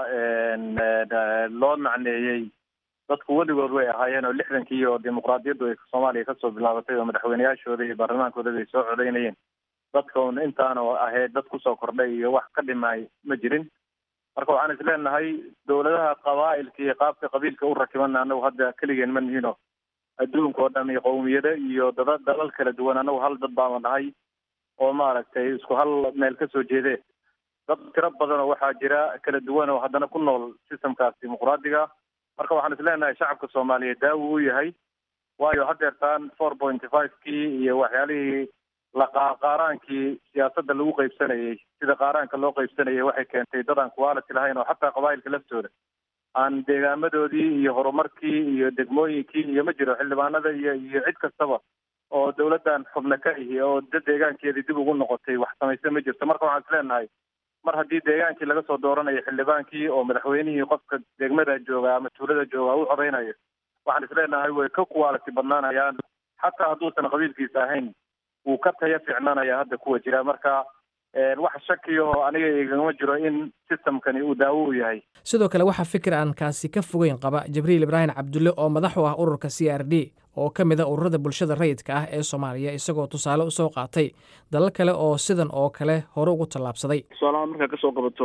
loo macneeyey dadku weligood way ahaayeen oo lixdankii oo dimuqraadiyaddu ay soomaaliya kasoo bilaabatay oo madaxweyneyaashooda iyo baarlamaankooda bay soo codeynayeen dadka un intaana ahayd dad kusoo kordhay iyo wax ka dhimay ma jirin marka waxaan is leenahay dowladaha qabaa'ilka iyo qaabka qabiilka u rakibana anagu hadda keligeen ma nihino adduunka oo dhan iyo qowmiyado iyo dada dalal kala duwan anagu hal dad baama nahay oo maaragtay isku hal meel kasoo jeedee dad tiro badan oo waxaa jira kala duwan oo haddana ku nool systemkaas dimuqraadiga marka waxaan isleenahay shacabka soomaaliyeed daawo u yahay waayo hadeertaan four pointy five kii iyo waxyaalihii laqaaraankii siyaasadda lagu qaybsanayay sida qaaraanka loo qaybsanayay waxay keentay dad aan quality lahayn oo xataa qabaa'ilka laftooda aan deegaamadoodii iyo horumarkii iyo degmooyinkii iyo ma jiro xildhibaanada iyo iyo cid kastaba oo dawladdan xubno ka ihi oo dad deegaankeedii dib ugu noqotay wax samayse ma jirto marka waxaan isleenahay mar haddii deegaankii laga soo dooranayo xildhibaankii oo madaxweynihii qofka degmada jooga ama tuulada jooga u codaynayo waxaan isleenahay way ka quality badnaanayaan xataa hadduusan qabiilkiisa ahayn wuu ka taya ficnaanaya hadda kuwa jira marka wax shakiyaho aniga igama jiro in systemkani uu daawo u yahay sidoo kale waxaa fikir aan kaasi ka fogeyn qaba jibriil ibraahim cabdulle oo madax u ah ururka c r d oo ka mid a ururada bulshada rayidka ah ee soomaaliya isagoo tusaale usoo qaatay dalal kale oo sidan oo kale hore ugu tallaabsaday tusaalahaan markaa kasoo qabato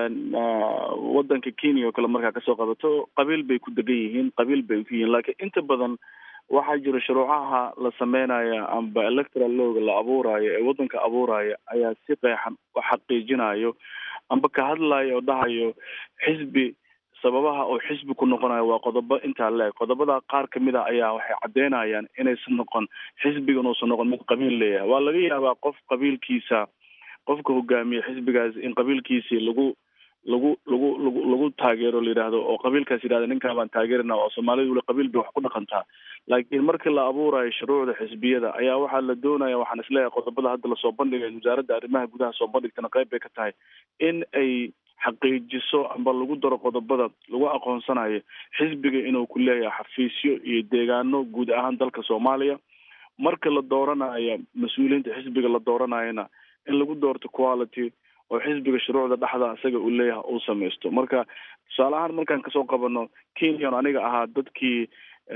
wadanka kenya oo kale markaa kasoo qabato qabiil bay ku degan yihiin qabiil bay ku yihiin laakiin inta badan waxaa jira shuruucaha la sameynaya amba electoral looga la abuurayo ee wadanka abuuraya ayaa si qeexan u xaqiijinayo amba ka hadlayo oo dhahayo xisbi sababaha oo xisbi ku noqonayo waa qodobo intaa leeg qodobada qaar kamid a ayaa waxay caddeynayaan inaysan noqon xisbigan uusan noqon mid qabiil leeyahay waa laga yaabaa qof qabiilkiisa qofka hogaamiye xisbigaas in qabiilkiisii lagu lagu lagu lagu lagu taageero la yidhaahdo oo qabiilkaas yidhahda ninkaa baan taageerina oo soomaalidu weli qabiil bay wax ku dhaqantaa laakiin markii la abuurayo shuruucda xisbiyada ayaa waxaa la doonaya waxaan isleeyahay qodobada hadda lasoo bandhigay wasaaradda arrimaha gudaha soo bandhigtana qayb bay ka tahay in ay xaqiijiso amba lagu daro qodobada lagu aqoonsanayo xisbiga inuu ku leeyahay xafiisyo iyo deegaano guud ahaan dalka soomaaliya marka la dooranayo mas-uuliyiinta xisbiga la dooranayona in lagu doorto quality oo xisbiga shuruucda dhexda isaga uu leeyahay uu samaysto marka tusaale ahaan markaan kasoo qabano kenyan aniga ahaa dadkii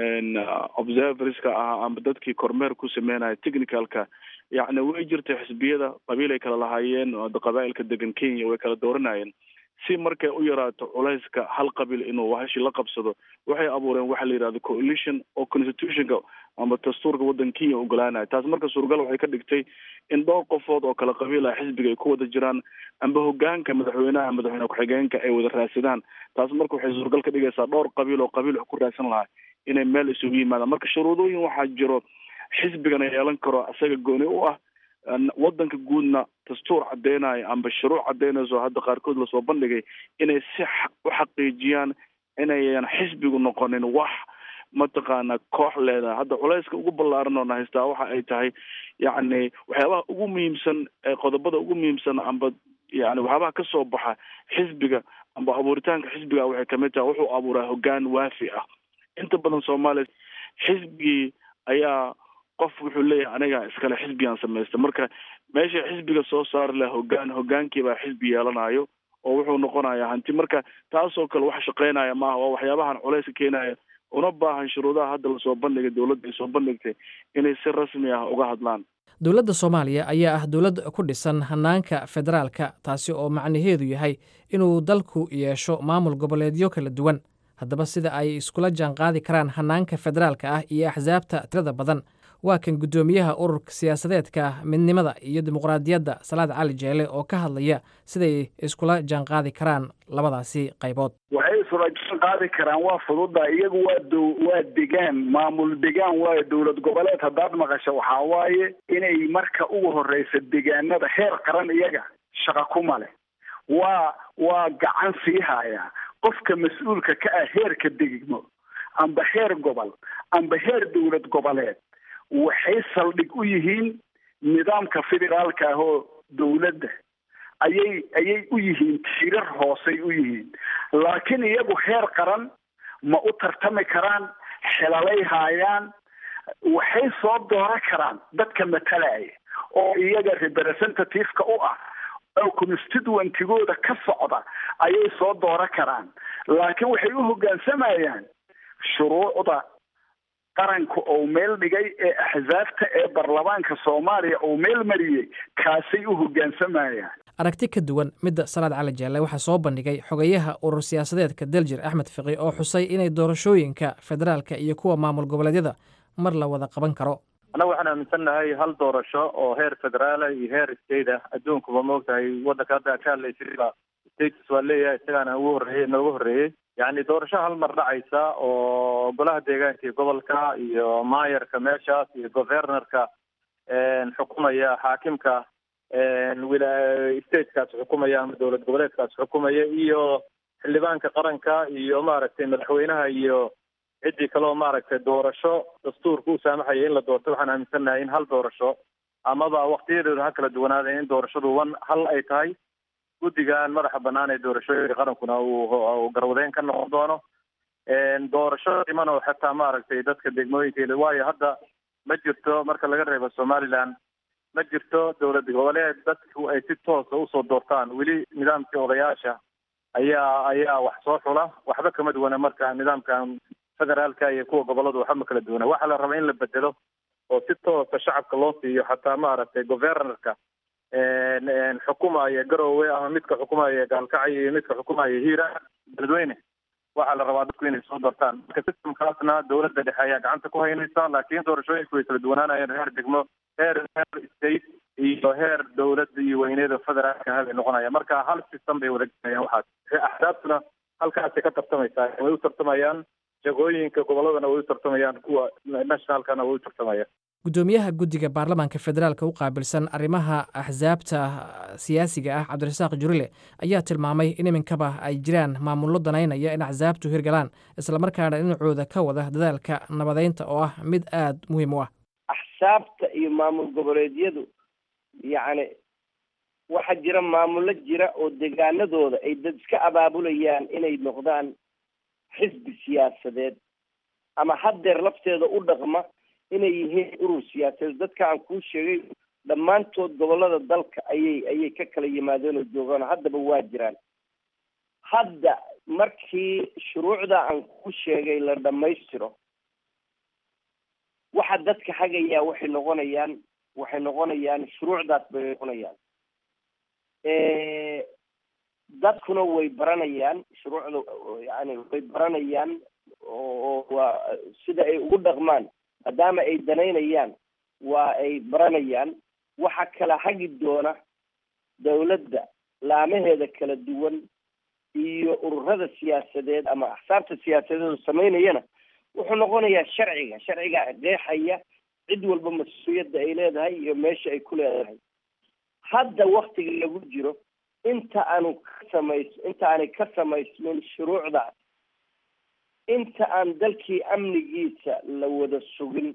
observerska ahaa amba dadkii kormeer ku sameynaya technicalka yacni way jirtay xisbiyada qabiil ay kala lahaayeen qabaa'ilka degan kenya way kala dooranayeen si markay u yaraato culayska hal qabiil inuu wahashi la qabsado waxay abuureen waxa la yidhahdo coalition oo constitutionka amba dastuurka waddanka kenya ogolaanaya taas marka suuragal waxay ka dhigtay in dhowr qofood oo kala qabiil ah xisbiga ay ku wada jiraan amba hogaanka madaxweynaha madaxweyne ku-xigeenka ay wada raadsadaan taas marka waxay suuragal ka dhigaysaa dhowr qabiil oo qabiil wax ku raadsan lahaa inay meel isugu yimaadaan marka shuruudooyin waxaa jiro xisbigana yeelan karo isaga gooni u ah wadanka guudna dastuur cadeynayo amba shuruuc cadeynayso hadda qaarkood lasoo bandhigay inay si u xaqiijiyaan inayan xisbigu noqonin wax mataqaana koox leedahay hadda culayska ugu ballaaran oo na haystaa waxa ay tahay yacni waxyaabaha ugu muhiimsan qodobada ugu muhiimsan amba yani waxyaabaha kasoo baxa xisbiga amba abuuritaanka xisbiga waxay kamid tahay wuxuu abuuraa hogaan waafi ah inta badan soomaaliya xisbigii ayaa qof wuxuu leeyahay aniga iskale xisbigaan samaysta marka meesha xisbiga soo saari laha hogaan hogaankiibaa xisbi yeelanayo oo wuxuu noqonayaa hanti marka taasoo kale wax shaqeynaya maaha waa waxyaabahan culayska keenaya una baahan shuruudaha hadda lasoo bandhigay dowladda ay soo bandhigtay inay si rasmi ah uga hadlaan dowladda soomaaliya ayaa ah dowlad ku dhisan hanaanka federaalka taasi oo macnaheedu yahay inuu dalku yeesho maamul goboleedyo kala duwan haddaba sida ay iskula jaanqaadi karaan hanaanka federaalka ah iyo axsaabta tirada badan waa kan guddoomiyaha ururka siyaasadeedka midnimada iyo dimuqraadiyadda salaad cali jeele oo ka hadlaya siday iskula jaanqaadi karaan labadaasi qaybood waxay isula jaan qaadi karaan waa fududa iyagu waa dow waa degaan maamul degaan waayo dowlad goboleed haddaad maqasho waxaa waaye inay marka ugu horeysa degaanada heer qaran iyaga shaqa kuma leh waa waa gacan sii haya qofka mas-uulka ka ah heerka degmo amba heer gobol amba heer dowlad goboleed waxay saldhig u yihiin nidaamka federaalka ah oo dowladda ayay ayay u yihiin tiirar hoosey u yihiin laakiin iyagu heer qaran ma u tartami karaan xelalay haayaan waxay soo dooran karaan dadka matalaya oo iyaga representativeka u ah oo constituentigooda ka socda ayay soo dooran karaan laakiin waxay u hoggaansamayaan shuruucda qaranka oo meel dhigay ee axsaabta ee baarlamaanka soomaaliya oo meel mariyey kaasay u hoggaansamayaan aragti ka duwan midda salaad cali jeelle waxaa soo bandhigay xogayaha urur siyaasadeedka daljir axmed fiqi oo xusay inay doorashooyinka federaalka iyo kuwa maamul goboleedyada mar la wada qaban karo annaga waxaan aaminsannahay hal doorasho oo heer federaala iyo heer state ah adduunkuba maogtahay waddanka hadda ka hadlaysaba states waa leeyahay isagaana ugu horreeyey noogu horreeyey yacni doorasho hal mar dhacaysa oo golaha deegaanka iyo gobolka iyo maayarka meeshaas iyo governorka xukumaya xaakimka wila statekaas xukumaya ama dowlad goboleedkaas xukumaya iyo xildhibaanka qaranka iyo maaragtay madaxweynaha iyo ciddii kaleo maaragtay doorasho dastuurka u saamaxaya in la doorto waxaan aaminsannahay in hal doorasho amaba waktiyadeedu ha kala duwanaadeen in doorashadu wan hal ay tahay guddigan madaxa banaan ee doorashooyinka qarankuna uu garwadeen ka noqon doono doorasho dhiman oo xataa maaragtay dadka degmooyinka waayo hadda ma jirto marka laga reebo somaliland ma jirto dowlad goboleed dadku ay si toosa usoo doortaan weli nidaamkii odayaasha ayaa ayaa wax soo xula waxba kama duwana marka nidaamkan federaalka iyo kuwa goboladu waxba ma kala duwana waxaa la rabaa in la bedelo oo si toosa shacabka loo siiyo xataa maaragtay governorka xukumaya garowe ama midka xukumaya gaalkacyo iyo midka xukumaya hiira beledweyne waxaa la rabaa dadku inay soo doortaan marka systemkaasna dowladda dhexe ayaa gacanta ku haynaysa laakiin doorashooyinku way kala duwanaanayeen heer degmo heer heer state iyo heer dowladda iyo weyneeda federaalka habay noqonaya marka hal system bay wada gelayaan waxaas axdaabtuna halkaasay ka tartamaysaa way u tartamayaan jagooyinka goboladana way u tartamayaan kuwa nationalkana way u tartamayaan guddoomiyaha guddiga baarlamaanka federaalka u qaabilsan arrimaha axsaabta siyaasiga ah cabdirasaaq jurile ayaa tilmaamay in iminkaba ay jiraan maamullo danaynaya in axsaabtu hirgalaan islamarkaana dhinacooda ka wada dadaalka nabadeynta oo ah mid aada muhiim u ah axsaabta iyo maamul goboleedyadu yacni waxaa jira maamullo jira oo deegaanadooda ay dad iska abaabulayaan inay noqdaan xisbi siyaasadeed ama haddeer lafteeda u dhaqma inay yihiin urur siyaasadeed dadka aan kuu sheegay dhammaantood gobolada dalka ayay ayay ka kala yimaadeen oo joogaan haddaba waa jiraan hadda markii shuruucda aan kuu sheegay la dhammaystiro waxa dadka hagayaa waxay noqonayaan waxay noqonayaan shuruucdaas bay noqonayaan dadkuna way baranayaan shuruucda yani way baranayaan oo waa sida ay ugu dhaqmaan maadaama ay danaynayaan waa ay baranayaan waxa kala hagi doona dawladda laamaheeda kala duwan iyo ururada siyaasadeed ama axsaabta siyaasadeed samaynayana wuxuu noqonayaa sharciga sharciga qeexaya cid walba mas-uuliyadda ay leedahay iyo meesha ay ku leedahay hadda waktiga lagu jiro inta aanu ka samays inta aanay ka samaysmin shuruucdaas inta aan dalkii amnigiisa la wada sugin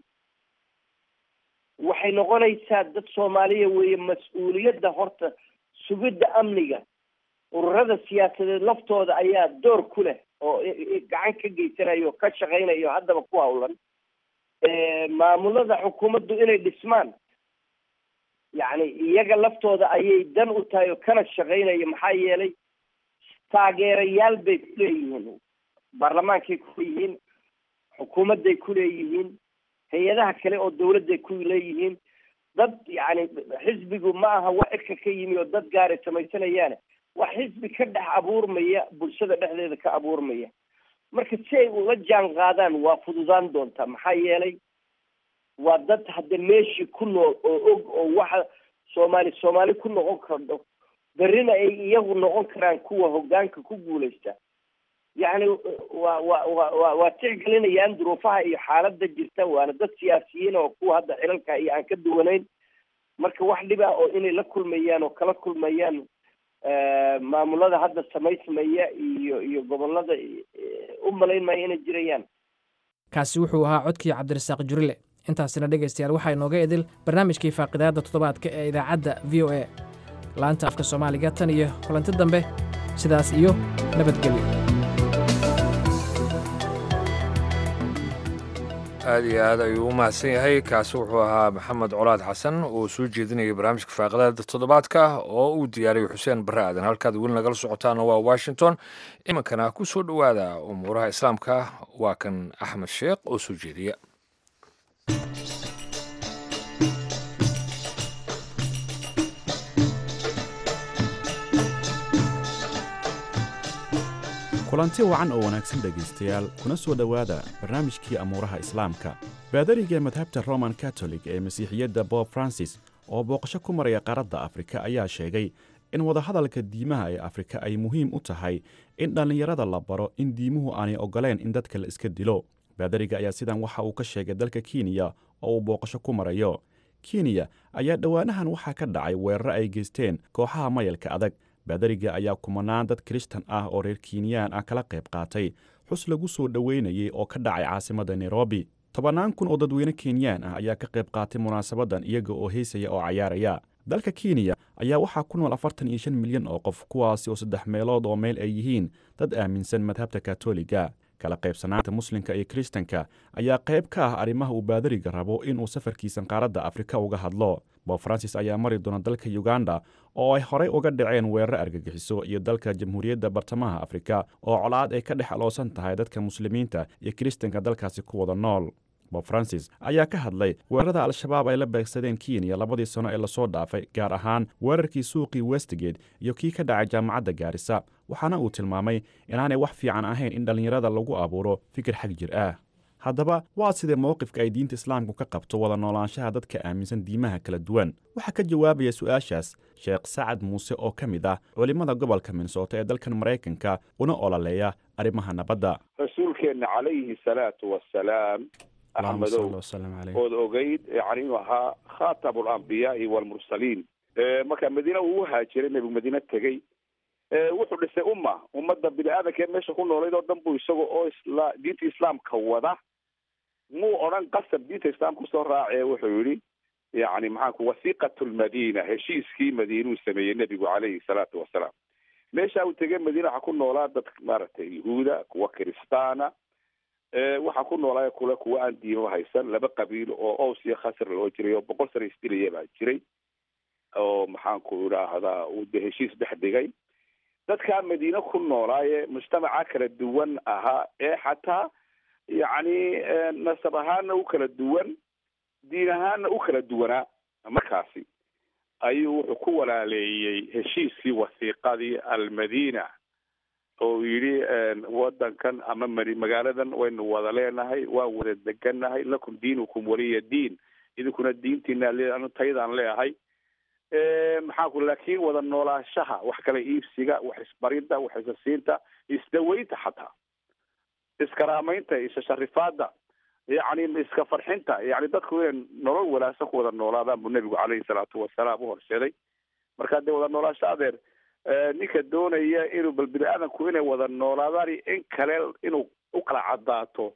waxay noqonaysaa dad soomaaliya weeye mas-uuliyadda horta sugidda amniga ururada siyaasadeed laftooda ayaa door ku leh oo gacan ka geysanaya oo ka shaqaynaya oo haddaba ku hawlan maamulada xukuumaddu inay dhismaan yacni iyaga laftooda ayay dan u tahay oo kana shaqaynaya maxaa yeelay taageerayaal bay ku leeyihiin baarlamaankay ku leeyihiin xukuumadday ku leeyihiin hay-adaha kale oo dawladday ku leeyihiin dad yacni xisbigu ma aha wax cirka ka yimi oo dad gaaray samaysanayaane wax xisbi ka dhex abuurmaya bulshada dhexdeeda ka abuurmaya marka si ay ula jaan qaadaan waa fududaan doontaa maxaa yeelay waa dad hadda meeshii ku nool oo og oo waxa soomaali soomaali ku noqon kardo berrina ay iyagu noqon karaan kuwa hoggaanka ku guulaysta yacni waa wa wa wa waa tixgelinayaan duruufaha iyo xaaladda jirta waana dad siyaasiyiin oo kuwa hadda xilalka iyo aan ka duwanayn marka wax dhib ah oo inay la kulmayaan oo kala kulmayaan maamulada hadda samaysmaya iyo iyo gobolada u malayn maayo inay jirayaan kaasi wuxuu ahaa codkii cabdirasaaq jurile intaasina dhegaystayaal waxaa inooga idil barnaamijkii faaqidaadda toddobaadka ee idaacadda v o a laanta afka soomaaliga tan iyo kulanti dambe sidaas iyo nabadgelyo aad iyo aad ayuu u mahadsan yahay kaasi wuxuu ahaa maxamed colaad xasan oo soo jeedinayay barnaamijka faaqadaada toddobaadka oo uu diyaariyey xuseen barre aadan halkaad weli nagala socotaana waa washington iminkana ku soo dhowaada umuuraha islaamka waa kan axmed sheekh oo soo jeediya kulanti wacan oo wanaagsan dhegaystayaal kuna soo dhowaada barnaamijkii amuuraha islaamka baadariga madhabta roman katolig ee masiixiyadda bob francis oo booqasho ku maraya qaaradda afrika ayaa sheegay in wadahadalka diimaha ee afrika ay muhiim u tahay in dhallinyarada la baro in diimuhu aanay oggoleen in dadka la iska dilo baadariga ayaa sidan waxa uu ka sheegay dalka kenya oo uu booqasho ku marayo kenya ayaa dhowaanahan waxaa ka dhacay weeraro ay geysteen kooxaha mayalka adag baadariga ayaa kumanaan dad kiristan ah oo reer kinyaan ah kala qayb qaatay xus lagu soo dhoweynayay oo ka dhacay caasimadda nairobi tobannaan kun oo dadweyne kenyaan ah ayaa ka qayb qaatay munaasabaddan iyaga oo heysaya oo cayaaraya dalka kenya ayaa waxaa ku nool afartan iyo shan milyan oo qof kuwaasi oo saddex meelood oo meel ay yihiin dad aaminsan madhabta katoliga kala qaybsanaanta muslimka iyo kiristanka ayaa qayb ka ah arrimaha uu baadariga rabo inuu safarkiisan qaaradda afrika uga hadlo bob francis ayaa mari doona dalka uganda oo ay horey uga dhaceen weeraro argagixiso iyo dalka jamhuuriyadda bartamaha afrika oo colaad ay ka dhex aloosan tahay dadka muslimiinta iyo kiristanka dalkaasi ku wada nool bob francis ayaa ka hadlay weerarada al-shabaab ay la beegsadeen kenya labadii sano ee lasoo dhaafay gaar ahaan weerarkii suuqii westgate iyo kii ka dhacay jaamacadda gaarisa waxaana uu tilmaamay inaanay wax fiican ahayn in dhallinyarada lagu abuuro fikir xag jir ah haddaba waa sidee mowqifka ay diinta islaamku ka qabto wada noolaanshaha dadka aaminsan diimaha kala duwan waxaa ka jawaabaya su-aashaas sheekh sacad muuse oo ka mid ah culimmada gobolka minnesota ee dalkan maraykanka una ololeeya arrimaha nabadda rasuulkeenna calayhi salaatu wasalaam axmedow ood ogeyd yani inuu ahaa khatamu alambiyaai waalmursaliin marka madiina uu u haajiray nebigu madiine tegey wuxuu dhisay umma ummadda bini aadamkee meesha ku noolayd oo dhan buu isaga oo isla diinta islaamka wada muu odhan qasab diinta islaamka kusoo raacee wuxuu yihi yani maxaanku wasiiqat lmadina heshiiskii madiinuu sameeyey nebigu calayhi salaatu wasalaam meesha uu tegey madiina waxaa ku noolaa dad maaragtay yahuuda kuwa kiristaana waxaa ku noolaa kule kuwa aan diimo haysan laba qabiil oo ows iyo khasr loo jiray oo boqol sana isdilaya baa jiray oo maxaanku idhaahdaa uu de heshiis dhex dhigay dadkaa madiine ku noolaaye mujtamaca kala duwan ahaa ee xataa yacni nasab ahaana u kala duwan diin ahaana u kala duwanaa markaasi ayuu wuxuu ku walaaleeyey heshiiskii wasiiqadii almadina oo yidhi wadankan ama mari magaaladan waynu wada leenahay waan wada degannahay lakum diinukum waliya diin idinkuna diintiina le taydaan leeahay maxaanku laakiin wada noolaashaha wax kala iibsiga wax isbaridda wax isasiinta isdaweynta xataa iskaraamaynta isasharifaada yacni iska farxinta yani dadku inay nolol wanaagsan ku wada noolaadaan buu nebigu caleyhi salaatu wasalaam u horseeday marka dee wada noolaasho adeer ninka doonaya inuu bal bini aadamku inay wada noolaadaan in kale inuu u kala cadaato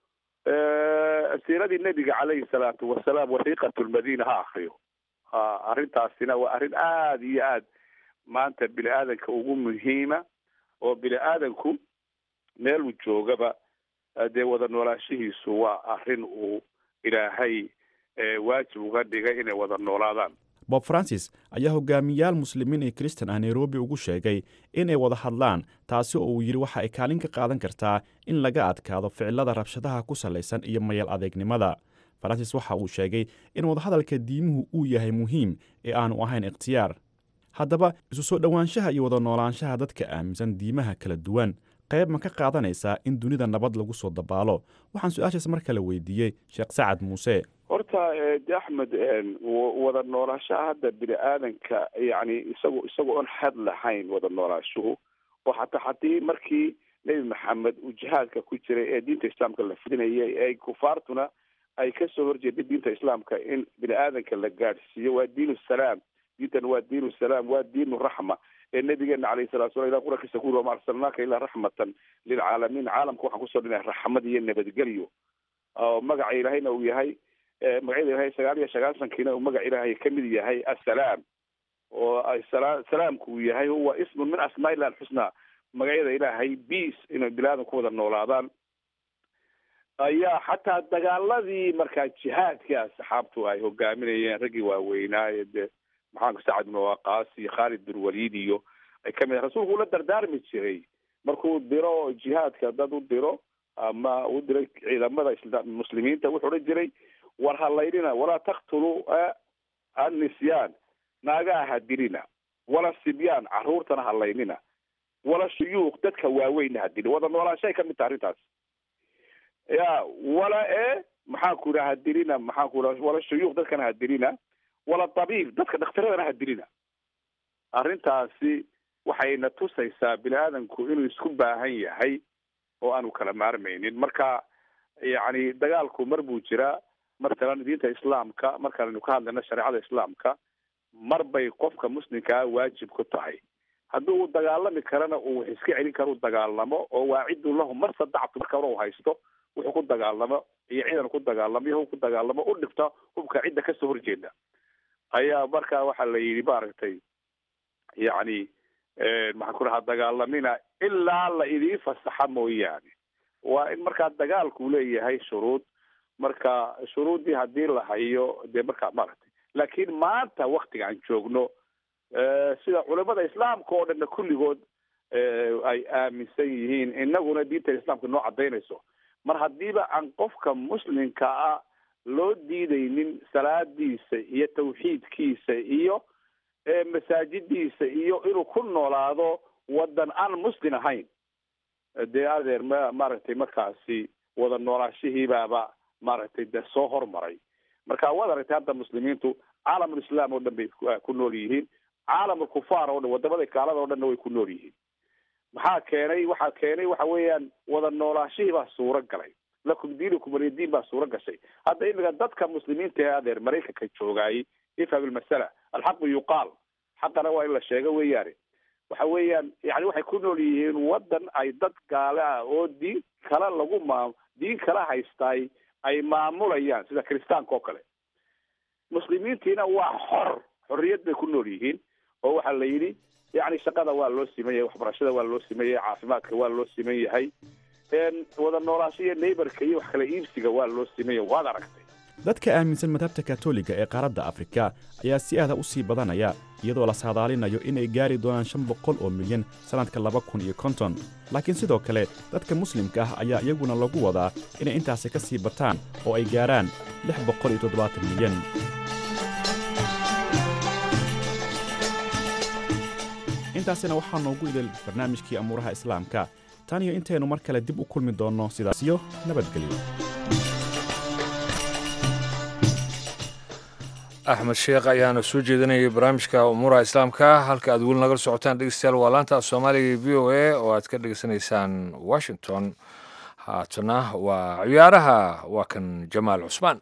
siiradii nebiga caleyhi salaatu wasalaam wasiiqat lmadina ha akriyo arrintaasina waa arrin aada iyo aad maanta bini aadanka ugu muhiima oo bini aadanku meeluu joogaba dee wada noolaashihiisu waa arrin uu ilaahay waajib uga dhigay inay wada noolaadaan bob francis ayaa hogaamiyaal muslimiin iyo kristan ah nairobi ugu sheegay inay wada hadlaan taasi oo uu yidhi waxa ay kaalin ka qaadan kartaa in laga adkaado ficilada rabshadaha ku salaysan iyo mayal adeegnimada francis waxa uu sheegay in wadahadalka diimuhu uu yahay muhiim ee aanu ahayn ikhtiyaar haddaba isu soo dhowaanshaha iyo wada noolaanshaha dadka aaminsan diimaha kala duwan qayb ma ka qaadanaysaa in dunida nabad lagu soo dabaalo waxaan su-aashaas mar kale weydiiyey sheekh sacad muuse horta de axmed wada noolaashaha hadda bini aadanka yani isago isagoo oon had lahayn wada noolaashuhu oo xataa haddii markii nebi maxamed uu jihaadka ku jiray ee diinta islaamka la fidinayay ee kufaartuna ay kasoo horjeeday diinta islaamka in bini aadanka la gaadhsiiyo waa diin salaam diintan waa diin salaam waa diin raxma ee nabigeena alayhi salatu sala ilah quraankiisa ku yiri wama arsalnaaka ilaa raxmatan lilcaalamiin caalamka waxaan kusoo dhinay raxmad iyo nabadgelyo oo magaca ilaahayna uu yahay magacyada ilahay sagaal iyo sagaasankiina uu magaca ilaahay kamid yahay assalaam oo salaamku uu yahay huwa ismun min asmaa illah alxusna magacyada ilaahay peace inay bini aadan ku wada noolaadaan ayaa xataa dagaaladii markaa jihaadkii asxaabtu ay hogaaminayeen raggii waaweynaaye dee maxaanku sacad bin waqaas iyo khaalid bin waliid iyo ay kamid rasuulku ula dardaarmi jiray markuu diro jihaadka dad u diro ama u diray ciidamada muslimiinta wuxuu odhan jiray war halaynina walaa taktuluu annisyaan naagaha hadilina wala sibyaan caruurtana halaynina wala shuyuuq dadka waaweyna hadilin wada noolaanshaay kamid taha arrintaas ya wala e maxaan ku idhaha hadilina maxaan ku idhaha wala shuyuuq dadkana hadilina wala tabiib dadka dhakhtaradana hadilina arrintaasi waxayna tusaysaa bini aadamku inuu isku baahan yahay oo aanu kala maarmaynin marka yacni dagaalku mar buu jiraa markalan diinta islaamka markaanu ka hadlayno shareecada islaamka mar bay qofka muslimkaa waajib ku tahay haddii uu dagaalami karana uu wax iska celin karo u dagaalamo oo waacidun lahu mar sadactu marka hore u haysto wuxuu ku dagaalamo iyo ciidan ku dagaalamo iyo hub ku dagaalamo u dhigta hubka cidda kasoo horjeeda ayaa marka waxaa la yidhi maaragtay yacni maxaan ku dhahaa dagaalamina ilaa la idiin fasaxa mooyaane waa in markaa dagaalku leeyahay shuruud marka shuruuddii haddii la hayo dee markaa maaragtay laakiin maanta waktigaan joogno sida culamada islaamka oo dhanna kulligood ay aaminsan yihiin inaguna diinta islaamka noo cadaynayso mar haddiiba aan qofka muslimka ah loo diidaynin salaadiisa iyo tawxiidkiisa iyo masaajidiisa iyo inuu ku noolaado wadan aan muslim ahayn dee adeer ma maaragtay markaasi wada noolaashihiibaaba maaragtay de soo hormaray marka waad aragtay hadda muslimiintu caalamul islaam oo dhan bay ku nool yihiin caalamul kufaar oo dhan wadamada gaalada oo dhanna way ku nool yihiin maxaa keenay waxaa keenay waxa weeyaan wada noolaashihii baa suuro galay lakum diinukum walidiin baa suuro gashay hadda imika dadka muslimiinta ee adeer maraykanka joogaayay ifham ilmasala alxaqu yuqaal xaqana waa in la sheego weeyaane waxa weeyaan yani waxay ku nool yihiin wadan ay dad gaale ah oo diin kale lagu maam diin kala haystaay ay maamulayaan sida kiristaanka oo kale muslimiintiina waa xor xorriyad bay ku nool yihiin oo waxaa la yidhi yani shaqada waa loo siman yahay waxbarashada waa loo siman yahay caafimaadka waa loo siman yahay wada noolaasho iyo neighborka iyo wax kala iibsiga waa loo siman yahay waad aragtay dadka aaminsan madhabta katoliga ee qaaradda afrika ayaa si aada u sii badanaya iyadoo la saadaalinayo inay gaari doonaan shan boqol oo milyan sannadka laba kun iyo konton laakiin sidoo kale dadka muslimka ah ayaa iyaguna lagu wadaa inay intaasi ka sii bataan oo ay gaarhaan lix boqol iyo toddobaatan milyan intaasina waxaa noogu idil barnaamijkii amuuraha islaamka tan iyo intaynu mar kale dib u kulmi doonno sidaasiyo nabadgelyo axmed sheekh ayaana soo jeedinayay barnaamijka umuuraha islaamka halka aad weli nagala socotaan dhegeystayaal waa laanta soomaaliga v o a oo aad ka dhegeysanaysaan washington haatana waa ciyaaraha waa kan jamaal cusmaan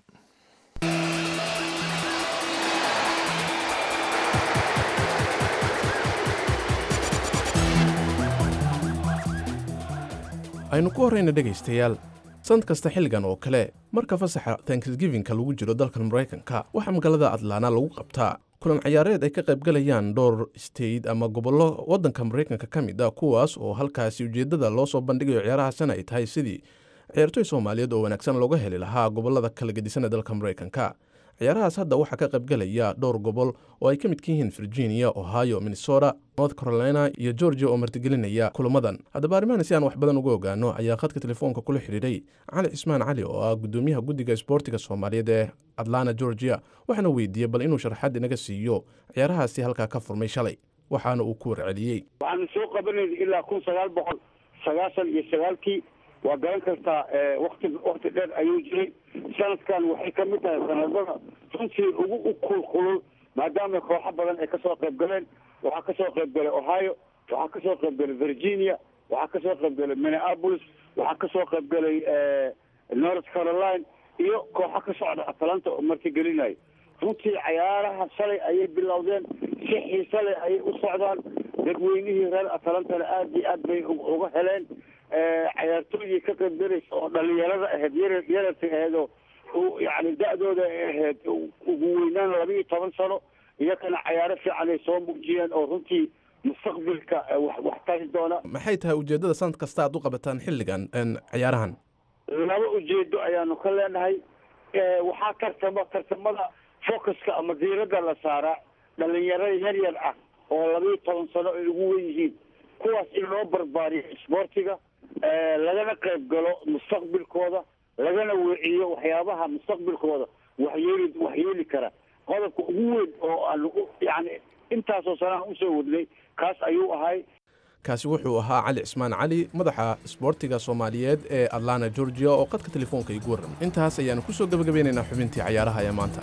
aynu ku horrayna dhegaystayaal sanad kasta xilligan oo kale marka fasaxa tanksgivinka lagu jiro dalkan maraykanka waxaa magaalada atlaana lagu qabtaa kulan ciyaareed ay ka qaybgalayaan dhowr state ama gobollo waddanka maraykanka ka mid a kuwaas oo halkaasi ujeeddada loo soo bandhigayo ciyaarahaasina ay tahay sidii ciyaartoy soomaaliyeed oo wanaagsan looga heli lahaa gobollada kala gedisan ee dalka maraykanka ciyaarahaas hadda waxaa ka qaybgalaya dhowr gobol oo ay ka midka yihiin virginia ohio minnesota north carolina iyo georgia oo martigelinaya kulamadan haddaba arrimahan si aan wax badan uga ogaano ayaa khadka telefoonka kula xidhiidhay cali cismaan cali oo ah gudoomiyaha guddiga isboortiga soomaaliyeed ee atlanta georgia waxaana weydiiyey bal inuu sharaxaad inaga siiyo ciyaarahaasi halkaa ka furmay shalay waxaana uu ku warceliyey waxaanu soo qabanayna ilaa kun sagaal boqol sagaashan iyo sagaalkii waa garan kartaa wakti wakti dheer ayuu jiray sanadkan waxay ka mid tahay sanadada runtii ugu u kulkulul maadaama kooxo badan ay kasoo qayb galeen waxaa kasoo qayb galay ohio waxaa kasoo qayb galay virginia waxaa kasoo qayb galay minneapolis waxaa kasoo qayb galay north caroline iyo kooxo ka socda atlanta oo martigelinayo runtii cayaaraha shalay ayay bilowdeen si xiise leh ayay u socdaan dadweynihii reer atlantana aada iyo aad bay uga heleen cayaartooydii ka qaybgalaysa oo dhalinyarada ahayd yar yararta ahayd oo yani da-dooda ay ahayd ugu weynaan laba iyo toban sano iyakana cayaaro fiican ay soo muujiyeen oo runtii mustaqbilka wax wax tari doona maxay tahay ujeeddada sanad kasta aad u qabataan xilligan ciyaarahan laba ujeedo ayaanu ka leenahay waxaa tartama tartamada focuska ama diiradda la saaraa dhalinyarada yar yar ah oo laba iyo toban sano ay ugu wen yihiin kuwaas in loo barbaariyo isboortiga lagana qayb galo mustaqbilkooda lagana weeciyo waxyaabaha mustaqbilkooda waxyeeli waxyeeli kara qodobka ugu weyn oo aan yani intaasoo sana aan usoo wadnay kaas ayuu ahay kaasi wuxuu ahaa cali cismaan cali madaxa isboortiga soomaaliyeed ee atlanta georgia oo qadka telefoonka igu warramay intaas ayaanu ku soo gebagabeynaynaa xubintii cayaaraha ee maanta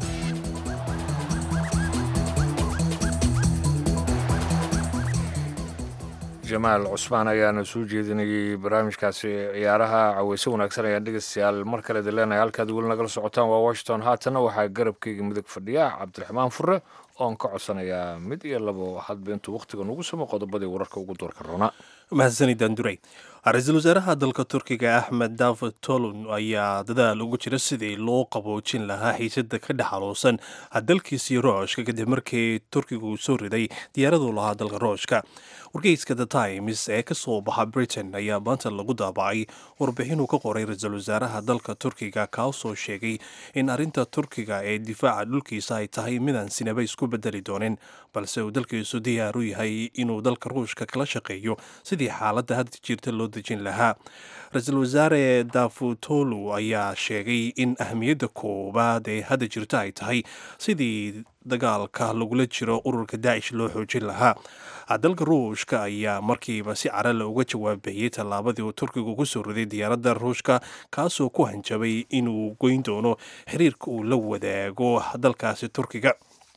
jamaal cusmaan ayaana soo jeedinayay barnaamijkaasi ciyaaraha caweyse wanaagsan ayaan dhegeystayaal mar kale dileenaya halkaad weli nagala socotaan waa washington haatanna waxaa garabkeyga midug fadhiya cabdiraxmaan fure oon ka codsanayaa mid iyo labo hadba intuu wakhtiga nugu samo qodobadii wararka ugu doorka roona mahadsanidaan duray ra-iisul wasaaraha dalka turkiga axmed david tolon ayaa dadaal ugu jira sidii loo qaboojin lahaa xiisada ka dhex aloosan dalkiisii rooshka kadib markii turkiga uu soo riday diyaaraduu lahaa dalka rooshka wargeyska the times ee ka soo baxa britain ayaa maanta lagu daabacay warbixinuu ka qoray ra-iisul wasaaraha dalka turkiga kaasoo sheegay in arrinta turkiga ee difaaca dhulkiisa ay tahay midaan sinaba isku bedeli doonin balse uu dalkiisu diyaar u yahay inuu dalka ruushka kala shaqeeyo sidii xaaladda hadda jirta loo dejin lahaa ra-iisul wasaare dafutolu ayaa sheegay in ahmiyadda koowaad ee hadda jirta ay tahay sidii dagaalka lagula jiro ururka daacish loo xoojin lahaa dalka ruushka ayaa markiiba si carale uga jawaabahiyey tallaabadii uu turkigu ku soo riday diyaaradda ruushka kaasoo ku hanjabay inuu goyn doono xiriirka uu la wadaago dalkaasi turkiga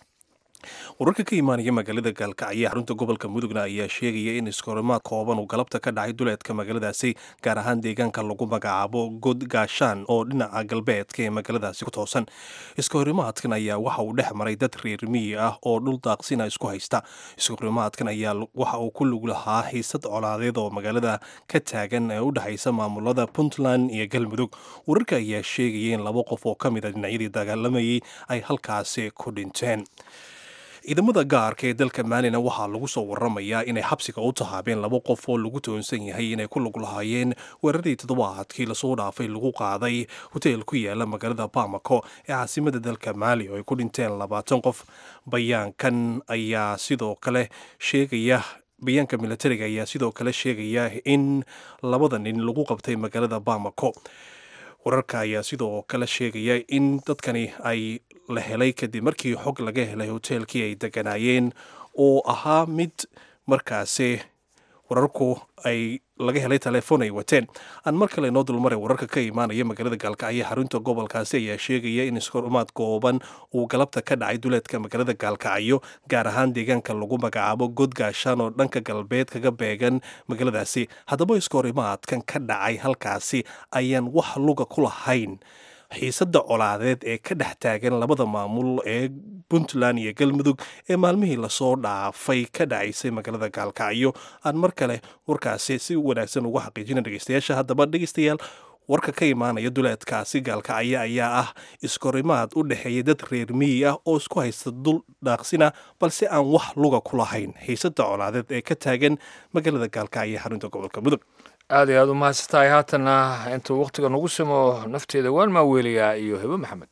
wararka ka imaanaya magaalada gaalkacyo xarunta gobolka mudugna ayaa sheegaya in iskahorimaad kooban uu galabta ka dhacay duleedka magaaladaasi gaar ahaan deegaanka lagu magacaabo god gaashaan oo dhinaca galbeedka ee magaaladaasi ku toosan iskahorimaadkan ayaa waxa uu dhex maray dad reer miyi ah oo dhul daaqsina isku haysta iskahorimaadkan ayaa waxa uu ku lug lahaa xiisad colaadeed oo magaalada ka taagan ee u dhexaysa maamulada puntland iyo galmudug wararka ayaa sheegaya in laba qof oo ka mid a dhinacyadii dagaalamayay ay halkaasi ku dhinteen ciidamada gaarka ee dalka maalina waxaa lagu soo waramayaa inay xabsiga u tahaabeen laba qof oo lagu toonsan yahay inay ku lug lahaayeen weeraradii toddobaadkii lasoo dhaafay lagu qaaday hoteel ku yaala magaalada bamako ee caasimada dalka maali oo ay ku dhinteen labaatan qof bayaankan ayaa sidoo kale sheegaya bayaanka militariga ayaa sidoo kale sheegaya in labada nin lagu qabtay magaalada bamako wararka ayaa sidoo kale sheegaya in dadkani ay la helay kadib markii xog laga helay hoteelkii ay deganaayeen oo ahaa mid markaasi wararku ay laga helay telefoon ay wateen aan mar kale noo dulmaray wararka ka imaanaya magaalada gaalkacyo xarunta gobolkaasi ayaa sheegaya in iskorumaad kooban uu galabta ka dhacay duleedka magaalada gaalkacyo gaar ahaan deegaanka lagu magacaabo godgaashaan oo dhanka galbeed kaga beegan magaaladaasi haddaba iskahorimaadkan ka dhacay halkaasi ayaan wax luga ku lahayn xiisadda colaadeed ee ka dhex taagan labada maamul ee puntland iyo galmudug ee maalmihii lasoo dhaafay ka dhacaysay magaalada gaalkacyo aan mar kale warkaasi si wanaagsan ugu xaqiijina dhegeystayaasha haddaba dhegeystayaal warka ka imaanaya duleedkaasi gaalkacyo ayaa ah iskorimaad u dhexeeya dad reer miyi ah oo isku haysta dul dhaaqsina balse aan wax luga ku lahayn xiisadda colaadeed ee ka taagan magaalada gaalkacyo xarunta gobolka mudug aad iyo aad u mahadsantahay haatanna intuu wakhtiga nagu simo nafteeda waan maaweelayaa iyo hebe maxamed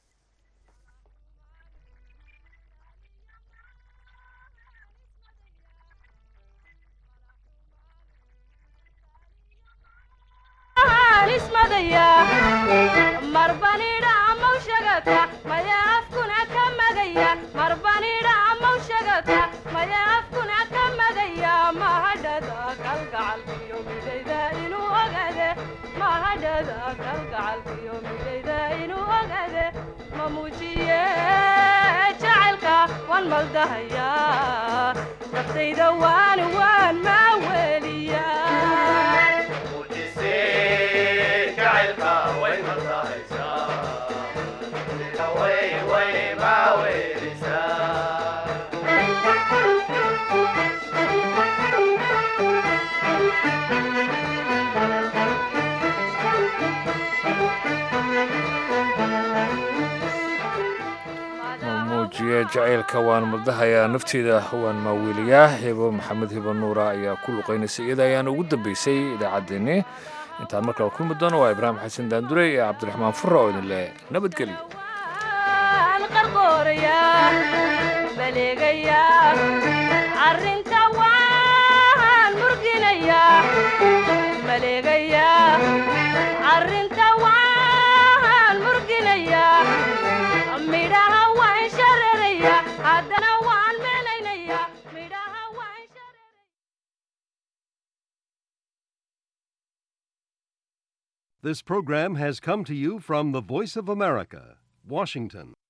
naftayda waan waan maa weliyaa muujiye jacaylka waan madahayaa nafteeda waan maaweeliyaa hebo maxamed hebo nuura ayaa ku luqaynaysa iyada ayaana ugu dambeysay idaacaddeenni intaan markale kulmi doono waa ibraahim xasan daandure iyo cabdiraxmaan fura oo idin leh nabadgelyo arrinta waan murginayaa maleegayaa arrinta waan murginayaa midhaha waan shararayaa haddana This program has come to you from the Voice of America, Washington.